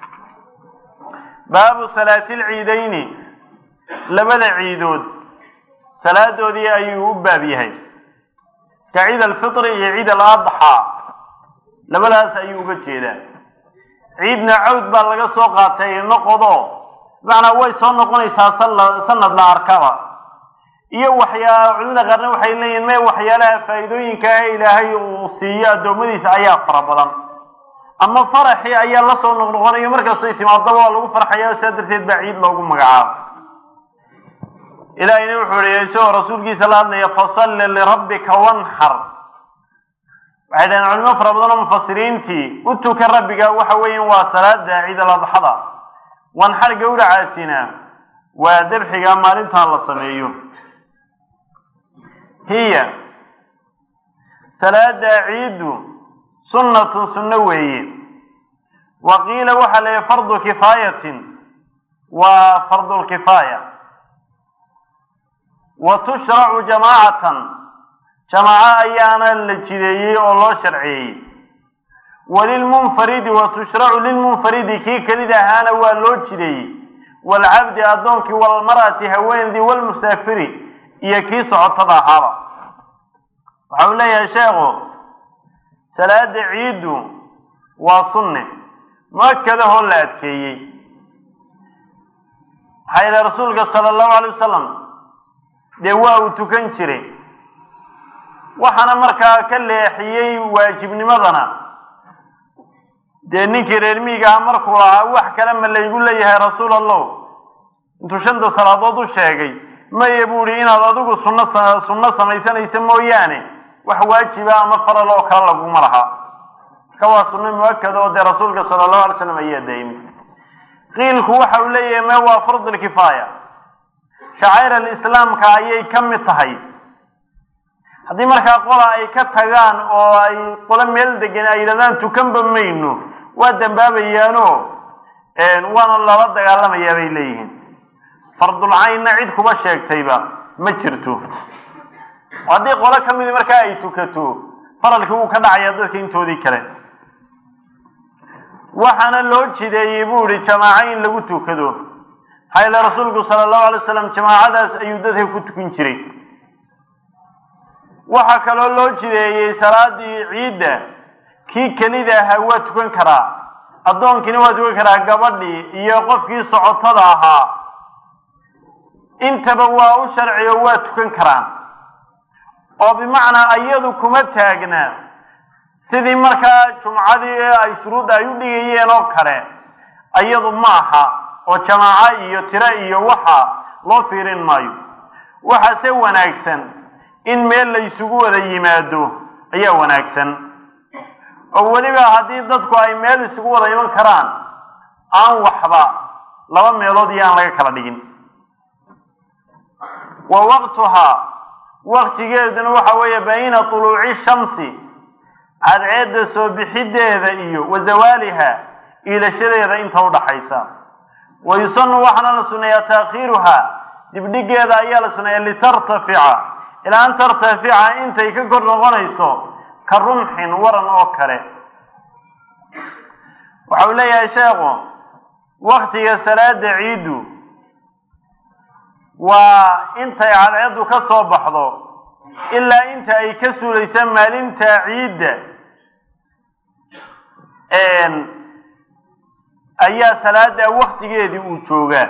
baabu salaati lciidayni labada ciidood salaadoodii ayuu u baab yahay ka ciid alfitri iyo ciid aladxaa labadaas ayuu uga jeedaa ciidna cawd baa laga soo qaatay noqodo bimacnaa way soo noqonaysaa sanad la arkaba iyo waxyaa culimada qaarna waxay leeyihin me waxyaalaha faa'iidooyinka ee ilaahay uu siiyo addoommadiisa ayaa fara badan ama faraxii ayaa la soo noqnoqonayo markastay timaadaba waa lagu farxaya sidaa darteed baa ciid loogu magacaabo ilaahayna wuxuu ihi isagoo rasuulkiisa la hadlaya fasalli lirabbika wanxar waxay dhaheen culimo fara badan oo mufasiriintii u tuka rabbiga waxa weeyan waa salaada ciid aladxada wanxar gawracaasina waa dabxiga maalintan la sameeyo hiya salaada ciiddu sunnatun sunno weeye wa qiila waxaa la yihi fardu kifaayatin waa fardulkifaaya wa tushracu jamaacatan jamaaco ayaana la jideeyey oo loo sharceeyey walilmunfaridi wa tushracu lilmunfaridi kii kelid ahaana waa loo jideeyey waalcabdi addoonkii walmar'ati haweenedii walmusaafiri iyo kii socotada ahaaba waxa uu leeyahay sheekhu salaada ciiddu waa sunne muakadahoo la adkeeyey maxaa yidhaha rasuulka sala allahu alay wasalam dee waa uu tukan jiray waxaana markaa ka leexiyey waajibnimadana dee ninkii reer miigaha markuu lahaa wax kale ma laygu leeyahay rasuul allah intuu shanta salaadood u sheegay maye buu ihi inaad adigu sunno sunno samaysanaysa mooyaane wax waajiba ama faral oo kale laguma laha marka waa sunno muakada oo dee rasuulka sala allahu alay slam ayaa daayimay qiilku waxa uu leeyahay me waa fardulkifaaya shacair alislaamka ayay ka mid tahay haddii markaa qola ay ka tagaan oo ay qolo meel degan ay yidhahdaan tukanba mayno waa dambaabayaano waana lala dagaalamayaa bay leeyihiin fardulcaynna cid kuba sheegtayba ma jirto haddii qolo ka midi markaa ay tukato faralkii wuu ka dhacayaa dadka intoodii kale waxaana loo jideeyey buu ihi jamaaco in lagu tukado maxaa yeele rasuulku sala allahu alay wasalam jamaacadaas ayuu dadka ku tukan jiray waxaa kaloo loo jideeyey salaadii ciidda kii kelida ahaa waa tukan karaa addoonkiina waa tukan karaa gabadhii iyo qofkii socotada ahaa intaba waa u sharci oo waa tukan karaan oo bimacnaa iyadu kuma taagna sidii markaa jumcadii ay shuruudda ay u dhigayeen oo kale iyadu ma aha oo jamaaco iyo tiro iyo waxa loo fiirin maayo waxaase wanaagsan in meel la ysugu wada yimaado ayaa wanaagsan oo weliba haddii dadku ay meel isugu wada iman karaan aan waxba laba meelood iyo aan laga kala dhigin wa waqtuhaa waktigeeduna waxa weeye bayna tuluuci shamsi cadceedda soo bixideeda iyo wa zawaaliha iilashadeeda inta udhaxaysa wa yusanu waxaana la suneeyaa taakhiiruha dibdhigeeda ayaa la suneeyaa litartafica ilaa an tartafica intay ka kor noqonayso ka rumxin waran oo kale waxau leeyahay sheekhu waktiga salaada ciiddu waa intay cadceeddu ka soo baxdo ilaa inta ay ka suulaysa maalinta ciidda ayaa salaada waktigeedii uu joogaa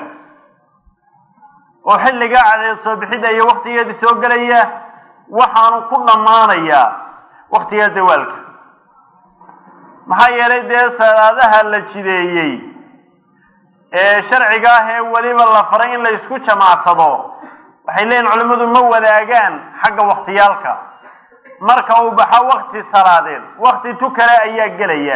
oo xilligaa cadceed soo bixidda iyo waktigeedii soo gelaya waxaanu ku dhammaanayaa waktiga zawaalka maxaa yeelay dee salaadaha la jideeyey ee sharciga ah ee weliba la faray in la isku jamaacsado waxay leeyihin culimmadu ma wadaagaan xagga waktiyaalka marka uu baxo wakti salaadeed wakti tu kale ayaa gelaya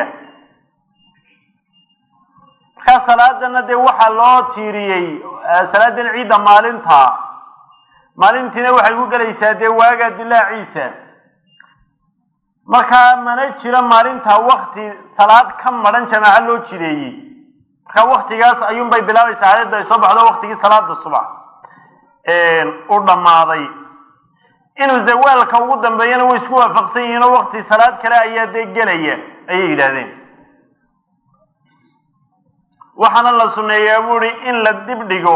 markaa salaadana dee waxaa loo tiiriyey salaadan ciidda maalinta maalintiina waxay ku gelaysaa dee waaga dilaaciisa markaa mana jiro maalinta wakti salaad ka madhan jamaaco loo jideeyey marka waktigaas ayuunbay bilaabaysaa cadadda ay soo baxdo waktigii salaada subax u dhammaaday inuu zawaalka ugu dambeeyana way isku waafaqsan yihiin oo wakti salaad kale ayaa dee gelaya ayay yidhaahdeen waxaana la sunneeyaa buuhi in la dib dhigo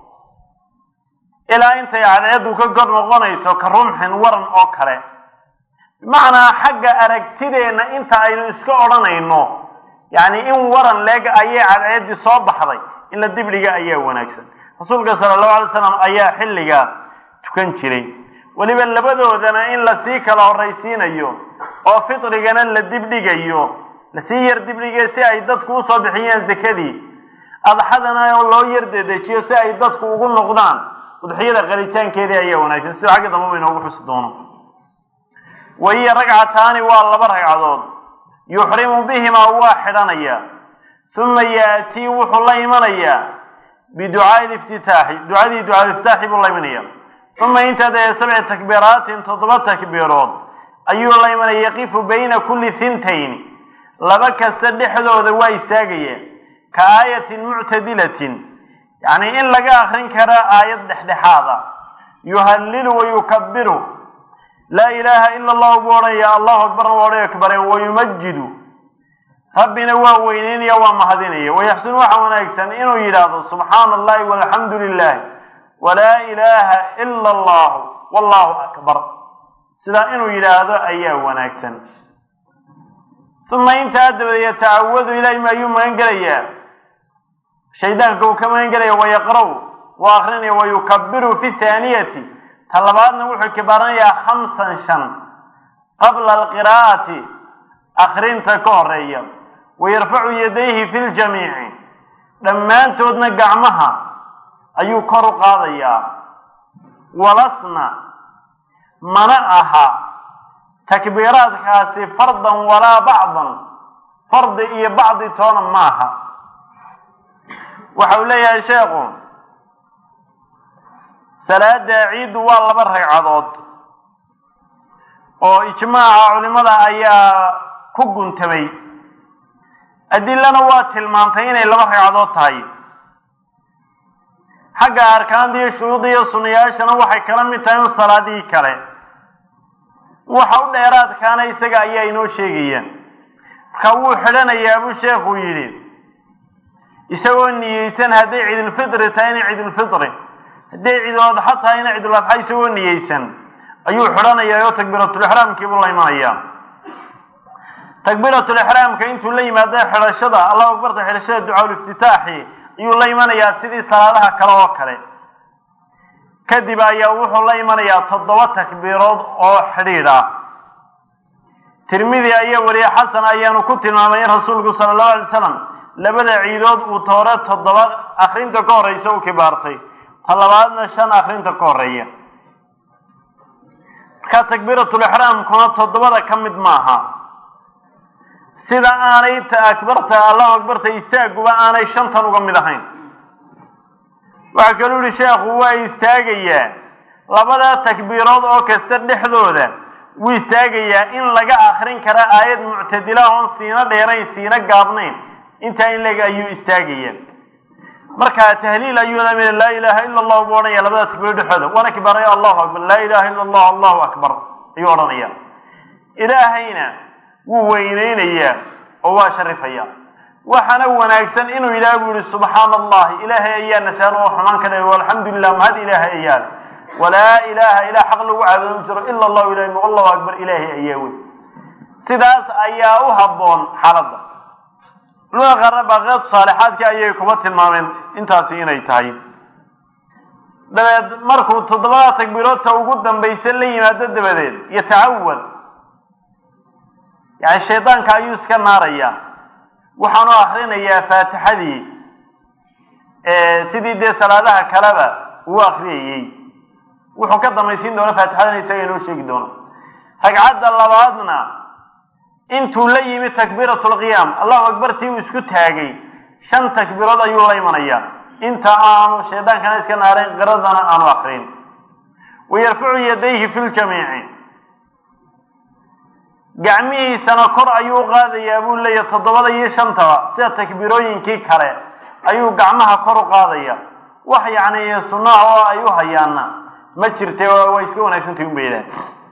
ilaa intay cadceeddu ka kor noqonayso ka rumxin waran oo kale bimacnaa xagga aragtideenna inta aynu iska odhanayno yacni in waran leeg ayay cadceeddii soo baxday in la dibdhiga ayaa wanaagsan rasuulka sala allahu alay slam ayaa xilligaa tukan jiray weliba labadoodana in lasii kala horraysiinayo oo fitrigana la dibdhigayo lasii yar dibdhigay si ay dadku usoo bixiyaan zakadii adxadana oo loo yar dedejiyo si ay dadku ugu noqdaan udxiyada qalitaankeedii ayaa wanaagsan sidoo xagga dambe ba inoogu xusi doono wahiya ragcataani waa laba ragcadood yuxrimu bihimaa waa xidhanaya uma yaatii wuxuu la imanayaa biducaai liftitaaxi ducadii ducaaiftitaaxi buu la imanaya uma intaa dee sabci takbiiraatin toddoba takbiirood ayuu la imanaya yaqifu bayna kulli hintayni laba kasta dhexdooda waa istaagaya ka aayatin muctadilatin yacni in laga akrin kara aayad dhexdhexaada yuhallilu wa yukabiru laa ilaaha ila allahu buu odhanaya allahu akbarna waa odhan akbare wayumajidu rabbina waa weyneynaya waa mahadinaya wayaxsunu waxa wanaagsan inuu yidhaahdo subxaana allahi walxamdu lilahi walaa ilaaha ila allahu wallahu akbar sidaa inuu yidhaahdo ayaa wanaagsan uma intaa dabadeed yatacawadu ilahi ma ayuu magan gelayaa shaydaanka uu ka magan gelaya wayaqra' waa akrinaya wayukabiru fi thaaniyati ta labaadna wuxuu kibaaranayaa khamsan shan qabla alqiraa'ati akrinta ka horeeya wayarfacu yadayhi fi ljamiici dhammaantoodna gacmaha ayuu kor u qaadayaa walasna mana aha takbiiraadkaasi fardan walaa bacdan fardi iyo bacdi toona maaha waxa uu leeyahay sheekhu salaada ciiddu waa laba ragcadood oo ijmaaca culimada ayaa ku guntamay adilana waa tilmaantay inay laba ragcadood tahay xagga arkaanta iyo shuruudda iyo sunayaashana waxay kala mid tahay in salaadihii kale waxa u dheeraadkaana isaga ayaa inoo sheegaya marka wuu xidhanayaa buu sheekhu yidhi isagoo niyeysan hadday ciidulfitri tahay inay ciidulfitri hadday ciiduladxa tahay inay ciiduladxa isagoo niyeysan ayuu xidhanayaa oo takbiiratulixraamkiibuu la imanayaa takbiiratulixraamka intuu la yimaado xidhashada allahu akbarta xidhashada ducaaul-iftitaaxi ayuu la imanayaa sidii salaadaha kale oo kale kadib ayaa wuxuu la imanayaa toddoba takbiirood oo xidhiidh ah tirmidi ayaa weliye xasan ayaanu ku tilmaamay in rasuulku sala allahu alay slam labada ciidood uu toore toddoba akrinta ka horeysa u kibaartay ta labaadna shan akrinta ka horeeya marka takbiiratulixraamkuna toddobada ka mid maaha sida aanay akbarta allahu akbarta istaaguba aanay shantan uga mid ahayn waxaa kaluu yihi sheekhu waa istaagayaa labadaa takbiirood oo kasta dhexdooda wuu istaagayaa in laga akrin kara aayad muctadila oon siina dheerayn siina gaabnayn intaa in leg ayuu istaagaya markaa tahliil ayuu lamid laa ilaaha ila allah buu odhanaya labada takbiirood dhexdooda waana kibaaraya allahu akbar laa ilaha illa allah allahu akbar ayuu odhanaya ilaahayna wuu weyneynayaa oo waa sharifaya waxaana wanaagsan inuu yidhaha buu yihi subxaana allahi ilaahay ayaa nasaan oo xumaan ka dhigay walxamdu lilah mahad ilaahay ayaa walaa ilaaha ilaa xaq lagu caabudo ma jiro ila allahu ilahi ma allahu akbar ilaahay ayaa wey sidaas ayaa u habboon xaaladda culimada qaarna baaqeed saalixaadka ayay kuba tilmaameen intaasi inay tahay dabeed markuu toddobada takbiiroodta ugu dambaysa la yimaado dabadeed yatacawad yani shaydaanka ayuu iska naarayaa waxaanu akrinayaa faatixadii sidii dee salaadaha kaleba uu akriyayey wuxuu ka damaysiin doona faatixadana isaga inoo sheegi doono ragcadda labaadna intuu la yimi takbiirat lqiyaam allahu akbar tii uu isku taagay shan takbiirood ayuu la imanayaa inta aanu shaydaankana iska naarayn qiradana aanu akrin wayarfacu yadayhi fi ljamiici gacmihiisana kor ayuu u qaadayaa buu leeyahy toddobada iyo shantaba sida takbiirooyinkii kale ayuu gacmaha kor u qaadaya wax yacni sunnaha oo ay u hayaana ma jirte waa iska wanaagsantahi unba yidhaah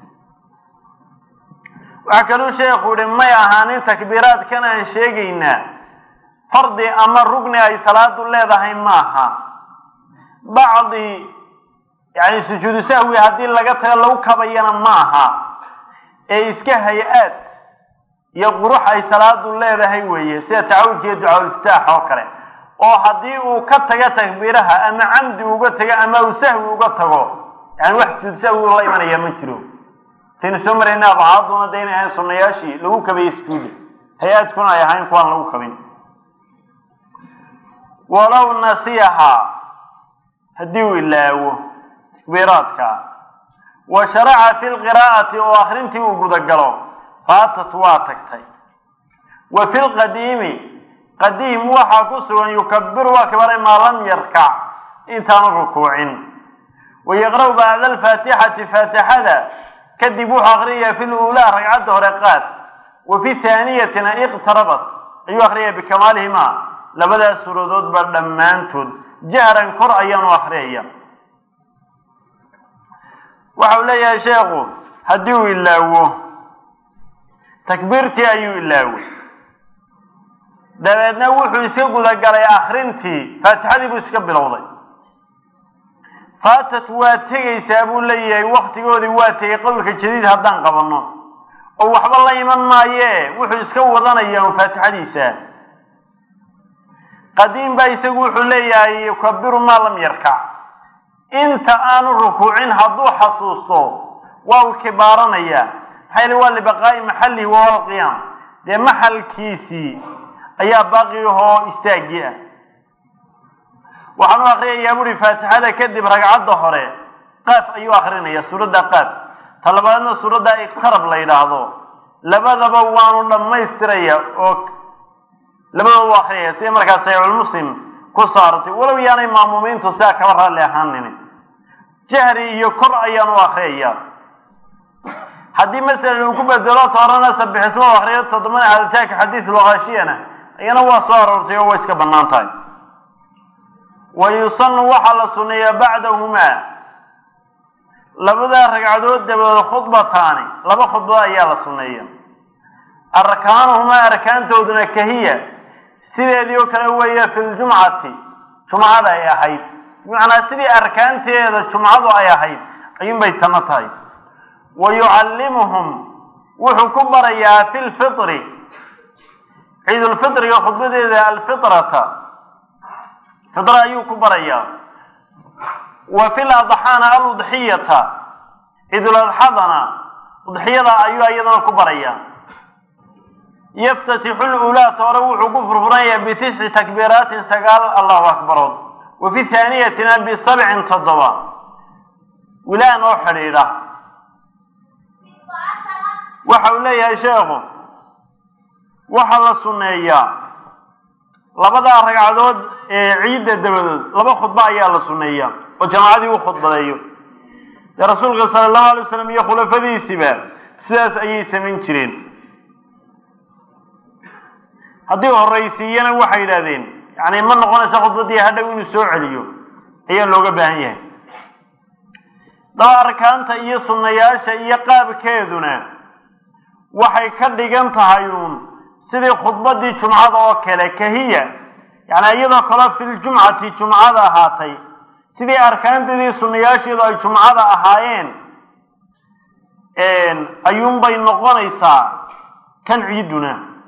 waxaa kaluu sheekhu yihi may ahaanin takbiiraadkan aan sheegaynaa fardi ama rugni ay salaadu leedahay maaha bacdi yani sujuudu sahwi haddii laga tago lagu kabayana maaha ee iska hay-aad iyo qurux ay salaadu leedahay weeye sida tacawudka iyo ducaaulftaax oo kale oo haddii uu ka tago takbiiraha ama camdi uga tago ama uu sahwi uga tago yani wax sujuud sahwi la imanaya ma jiro taynu soo marayna abcaaduna de inay ahayn sunayaashii lagu kabayey sujuuda hay-aadkuna ay ahayn kuwaan lagu kabin walow nasiyaha haddii uu ilaawo takbiiraadka wa sharaca fi lqiraa'ati oo akrintii uu gudagalo faatat waa tagtay wa fi lqadiimi qadiim waxaa ku sugan yukabiru waa kibaray maa lam yarkac intaanu rukuucin wa yaqra'u bacda alfaatixati faatixada kadib wuxuu akrinayaa fi luulaa ragcadda hore qaad wa fi haaniyatina iqtarabat ayuu akrinayaa bikamaalihima labadaas suuradoodba dhammaantood jahran kor ayaanu akriyaya waxa uu leeyahay sheekhu haddii uu ilaawo takbiirtii ayuu ilaaway dabeedna wuxuu iska gudagalay akrintii faatixadii buu iska bilowday faatat waa tegaysaa buu leeyahay waktigoodii waa tegay qowlka jadiid haddaan qabanno oo waxba la iman maaye wuxuu iska wadanayaa un faatixadiisa qadiim baa isagu wuxuu leeyahay yukabiru maa lam yarkac inta aanu rukuucin hadduu xasuusto waa uu kibaaranayaa maxaa yili waa libaqaa'i maxallihi wahuwa alqiyaam dee maxalkiisii ayaa baaqi ahoo istaagii ah waxaan u akriyayaa buuri faatixada kadib ragcadda hore qaaf ayuu akrinaya suuradda qaaf ta labaadna suuradda iqtarab la yidhaahdo labadaba waanu dhammaystiraya oo labadaba u akriyaya sida markaa saxiixulmuslim ku saartay walow yaanay maamuumiintu sidaa kaba raalli ahaanin jahri iyo kor ayaan u akriyaya haddii masalan uu ku bedelo toorana sabixismo u akriyo toddobana haditaanka xadiis luqaashiyana iyana waa soo aroortay oo way iska bannaan tahay wa yusanu waxaa la sunneeyaa bacdahumaa labadaa ragcadood dabadood khudbataani laba khudbado ayaa la sunneeya arkaanuhumaa arkaantooduna kahiya sideedii oo kale weeye fi ljumcati jumcada ay ahayd bimacnaa sidii arkaanteeda jumcadu ay ahayd ayuunbay tana tahay wa yucallimuhum wuxuu ku barayaa fi lfitri ciidulfitriga khudbadeeda alfitrata fitra ayuu ku barayaa wa fi ladxaana aludxiyata ciiduladxadana udxiyada ayuu iyadana ku barayaa yaftatixu lulaata hore wuxuu ku furfuranayaa bitisci takbiiraatin sagaal allahu akbarood wa fi haaniyatina bisabcin toddoba wilaan oo xidhiidha waxa uu leeyahay sheekhu waxaa la sunneeyaa labadaa ragcadood ee ciidda dabadood laba khudbo ayaa la sunneeyaa oo jamaacadii u khudbadeeyo dee rasuulka sala allahu alay wasalam iyo khulafadiisiba sidaas ayay samayn jireen haddii horraysiiyana waxay yidhahdeen yani ma noqonaysa khudbadii hadhow inuu soo celiyo ayaa looga baahan yahay daba arkaanta iyo sunnayaasha iyo qaabkeeduna waxay ka dhigan tahay uun sidii khudbadii jumcada oo kale kahiya yani iyadoo kale filjumcati jumcada ahaatay sidii arkaanteedii sunnayaasheedu ay jumcada ahaayeen ayuunbay noqonaysaa tan ciiduna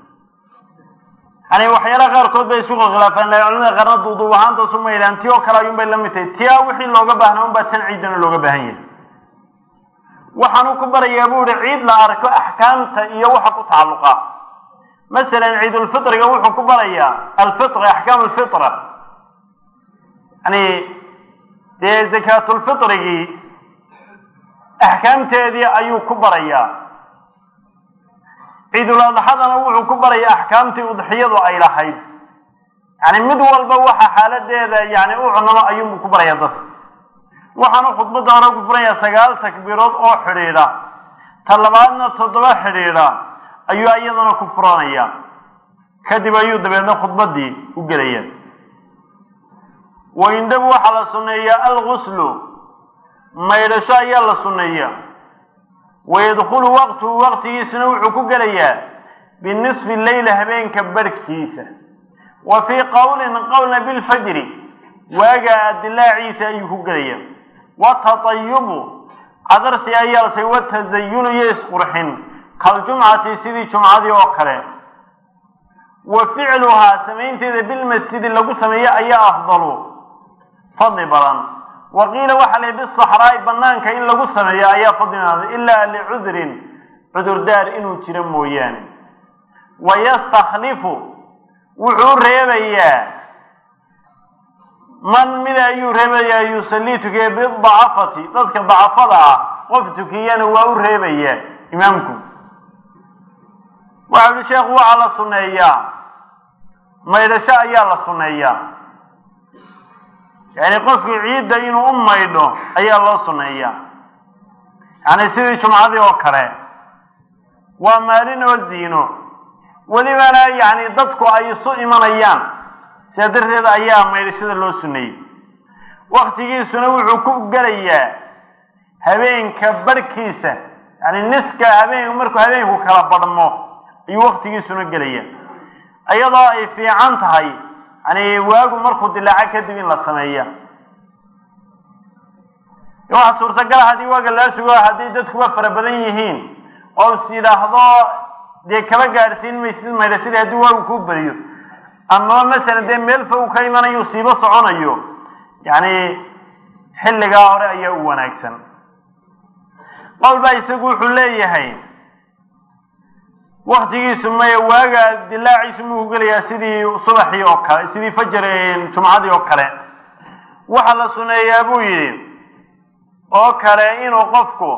yani waxyaalaha qaarkood bay isugu khilaafaan la culimada qaarna duuduub ahaanta suma yidhahan ti oo kale ayuunbay la mid tahay tia wixii looga baahnaa unbaa tan ciidana looga baahan yahay waxaanu ku barayaa bu ihi ciid la arko axkaamta iyo waxa ku tacalluqa masalan ciidulfitriga wuxuu ku barayaa alfitra axkaam alfitra yani dee zakaatulfitrigii axkaamteedii ayuu ku barayaa ciidul adxadana wuxuu ku barayaa axkaamtii udxiyadu ay lahayd yani mid walba waxa xaaladeeda yani u cunamo ayuunbu ku barayaa dadka waxaanu khudbadda hore ku furanayaa sagaal takbiirood oo xidhiidha ta labaadna toddoba xidhiidha ayuu iyadana ku furanaya kadib ayuu dabeedna khudbaddii u gelaya waindhabu waxaa la sunneeyaa alguslu maydhasho ayaa la sunneeya wayadkhulu waqtuhu waqtigiisuna wuxuu ku gelayaa binisfi leyla habeenka barhkiisa wa fii qowlin qowlna bilfajri waagaa dilaaciisa ayuu ku gelaya watatayubu cadarsi ayaa lasay watazayunu iyo isqurxin kaljumcati sidii jumcadii oo kale wa ficluhaa samaynteeda bilmasjidi lagu sameeyo ayaa afdalu fadli badan wa qiila waxaa la bisaxraa'i banaanka in lagu sameeyo ayaa fadli badan ilaa licudrin cudurdaar inuu jiro mooyaane wayastakhlifu wuxuu reebayaa man mid ayuu reebayaa yusallii tukiya bidacafati dadka dacafada ah qof tukiyana waa u reebayaa imaamku waxa uhi sheekhu waxaa la sunneeyaa maydhasho ayaa la sunneeyaa yani qofkii ciidda inuu u maydho ayaa loo sunneeyaa yani sidii jumcadii oo kale waa maalin oo ziino welibana yani dadku ay isu imanayaan sidaa darteed ayaa maydhashada loo sunneeyey waktigiisuna wuxuu ku gelayaa habeenka barhkiisa yani niska habeen markuu habeenku kala badhmo ayuu waktigiisuna gelaya iyadoo ay fiican tahay yani waagu markuu dilaaco kadib in la sameeya waxaa suurtagala haddii waaga laa sugo haddii dadkuba fara badan yihiin oo is yidhaahdo dee kaba gaadhsiin maysid maydhashadii haddii waagu kuu beriyo amaba masalan dee meel fog ka imanayo siibo soconayo yani xilligaa hore ayaa u wanaagsan qowl baa isagu wuxuu leeyahay waktigiisu maya waaga dilaaciisu muu ku gelayaa sidii subaxii oo kale sidii fajar jumcadii oo kale waxaa la suneeyaa buu yidhi oo kale inuu qofku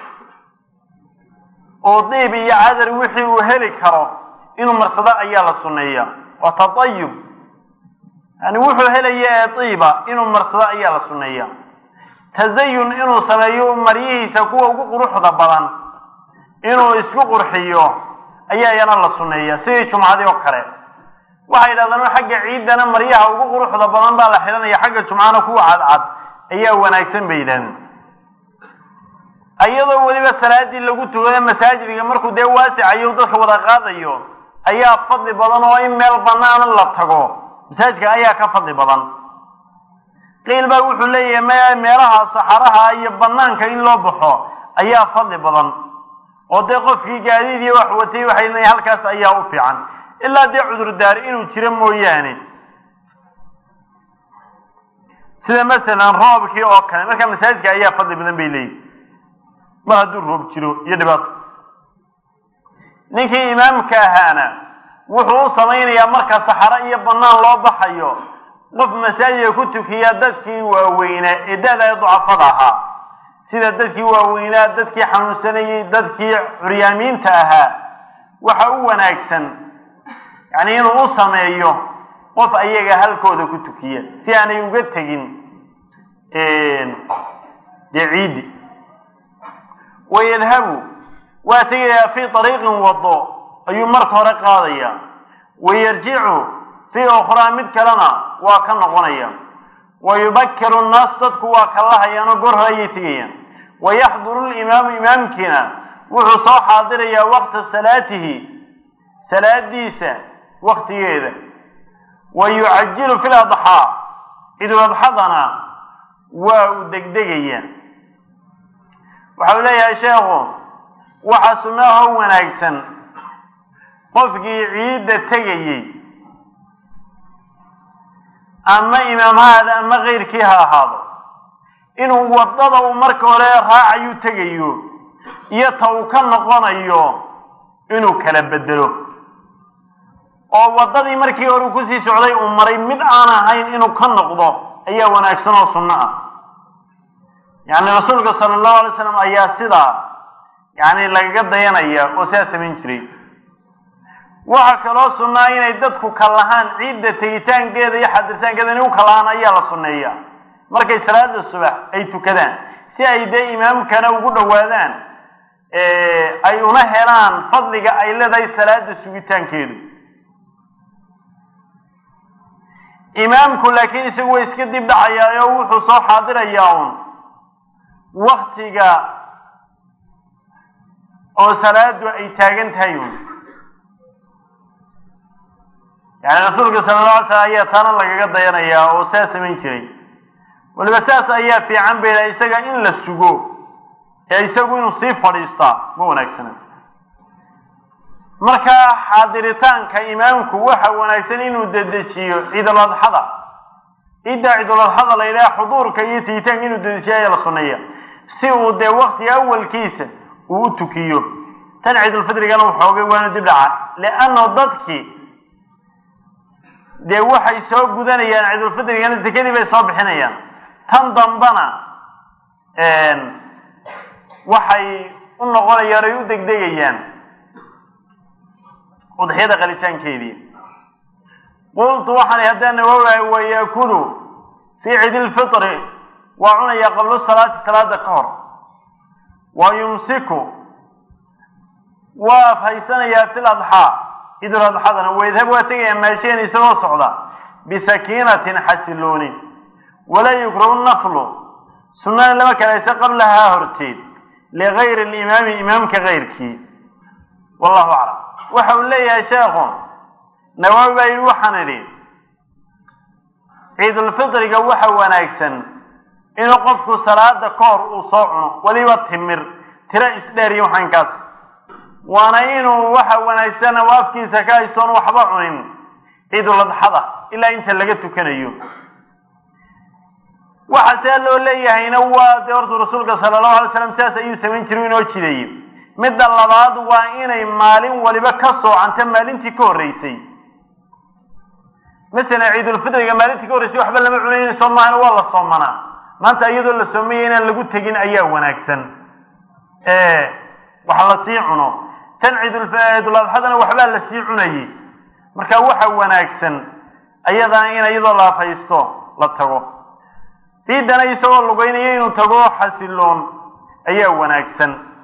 uu diib iyo cadar wixii uu heli karo inuu marsado ayaa la suneeyaa waa tatayub yani wuxuu helaya ee diiba inuu marsado ayaa la suneeyaa tazayun inuu sameeyo maryihiisa kuwa ugu quruxda badan inuu isku qurxiyo ayaa iyana la suneeyaa sidii jumcadii oo kale waxay yidhahdaan xagga ciiddana maryaha ugu quruxda badan baa la xidhanaya xagga jumcana kuwa cadcad ayaa wanaagsan bay yidhahdeen iyadoo weliba salaadii lagu tukado masaajidka markuu dee waasicayo dadka wada qaadayo ayaa fadli badan oo in meel banaan la tago masaajidka ayaa ka fadli badan qiil baa wuxuu leeyahay m meelaha saxaraha iyo banaanka in loo baxo ayaa fadli badan oo dee qofkii gaadiid iyo wax watay waxay leeyihin halkaas ayaa u fiican ilaa dee cudurdaar inuu jiro mooyaane sida masalan roobkii oo kale marka masaajidka ayaa fadli badan bay leeyihin mar hadduu roob jiro iyo dhibaato ninkii imaamka ahaana wuxuu u samaynayaa marka saxaro iyo banaan loo baxayo qof masaajidka ku tukiya dadkii waaweynaa ee da-da ducafada ahaa sida dadkii waaweynaa dadkii xanuunsanayey dadkii curyaamiinta ahaa waxa u wanaagsan yani inuu u sameeyo qof ayaga halkooda ku tukiya si aanay uga tegin dee ciiddi wayadhabu waa tegayaa fii ariiqin wado ayuu marka hore qaadaya wayarjicu fii ukhraa mid kalena waa ka noqonaya wayubakiru nnaas dadku waa kallahayaan oo goor hore ayay tegayaan wayaxduru limaamu imaamkiina wuxuu soo xaadirayaa waqta salaatihi salaadiisa waktigeeda wa yucajilu fi ladxaa idul adxadana waa uu degdegaya waxau leeyahay sheekhu waxaa sunnaahoo wanaagsan qofkii ciidda tegayey ama imaam ha ahaado ama keyrkii ha ahaado inuu waddada uu marka hore raacayuu tegayo iyo ta uu ka noqonayo inuu kala bedelo oo waddadii markii hore uu kusii socday uu maray mid aan ahayn inuu ka noqdo ayaa wanaagsan oo sunno ah yacni rasuulka sala allahu alay slam ayaa sidaa yacni lagaga dayanaya oo sidaa samayn jiray waxaa kaloo sunnaa inay dadku kallahaan ciidda tegitaankeeda iyo xadirtaankeeda inay u kallahaan ayaa la sunneeya markay salaada subax ay tukadaan si ay dee imaamkana ugu dhowaadaan ay una helaan fadliga ay leedahay salaada sugitaankeedu imaamku laakiin isagu way iska dib dhacayaa oo wuxuu soo xaadirayaa un waktiga oo salaadu ay taagan tahay un yani rasuulka sala alla alay slam ayaa taana lagaga dayanayaa oo saa samayn jiray waliba saas ayaa fiican bay lahay isaga in la sugo ee isagu inuu sii fadhiistaa ma wanaagsana markaa xaadiritaanka imaamku waxa wanaagsan inuu dedejiyo ciidul adxada ciidda ciidul adxada la yidhaha xuduurka iyo tigitaanka inuu dedejiyo ayaa la sunneeya si uu dee waktiga awalkiisa uu u tukiyo tan ciidulfidrigana waxoogay waana dib dhaca lianno dadkii dee waxay soo gudanayaan ciidulfidrigana sekadii bay soo bixinayaan tan dambana waxay u noqonayaan ay u degdegayaan udxiyada qalitaankeedii qultu waxaan haddaan nawaawaay wayaakulu fii ciidi lfitri waa cunayaa qablo salaati salaada ka hor wa yumsiku waa afhaysanayaa fi ladxaa ciidul adxadana waydhab waa tegayaa maasheen isagoo socda bisakiinatin xasilooni walaa yukrahu naflu sunnana lama kalaysa qablahaa horteed ligayri limaami imaamka kayrkii wallahu aclam waxa uu leeyahay sheekhu nawaawi baa yidhi waxaan idhi ciidulfitriga waxa wanaagsan inuu qofku salaada ka hor uu soo cuno weliba timir tiro isdheer iyo waxaankaas waana inuu waxa wanaagsan oo afkiisa ka haysoon waxba cunin ciidul adxada ilaa inta laga tukanayo waxa see loo leeyahayna waa dee hortu rasuulka sala allahu alay slam sidaas ayuu samayn jiray inoo jideeyey midda labaad waa inay maalin waliba ka soocanta maalintii ka horreysay masalan ciidulfitriga maalintii ka horreysay waxba lama cunayn soomahana waa la soomanaa maanta iyadoo la soomaya inaan lagu tegin ayaa wanaagsan wax la sii cuno tan ciiduladxadana waxbaa la sii cunayay marka waxa wanaagsan ayadana in iyadoo la afhaysto la tago ciiddana isagoo lugeynaya inuu tago xasiloon ayaa wanaagsan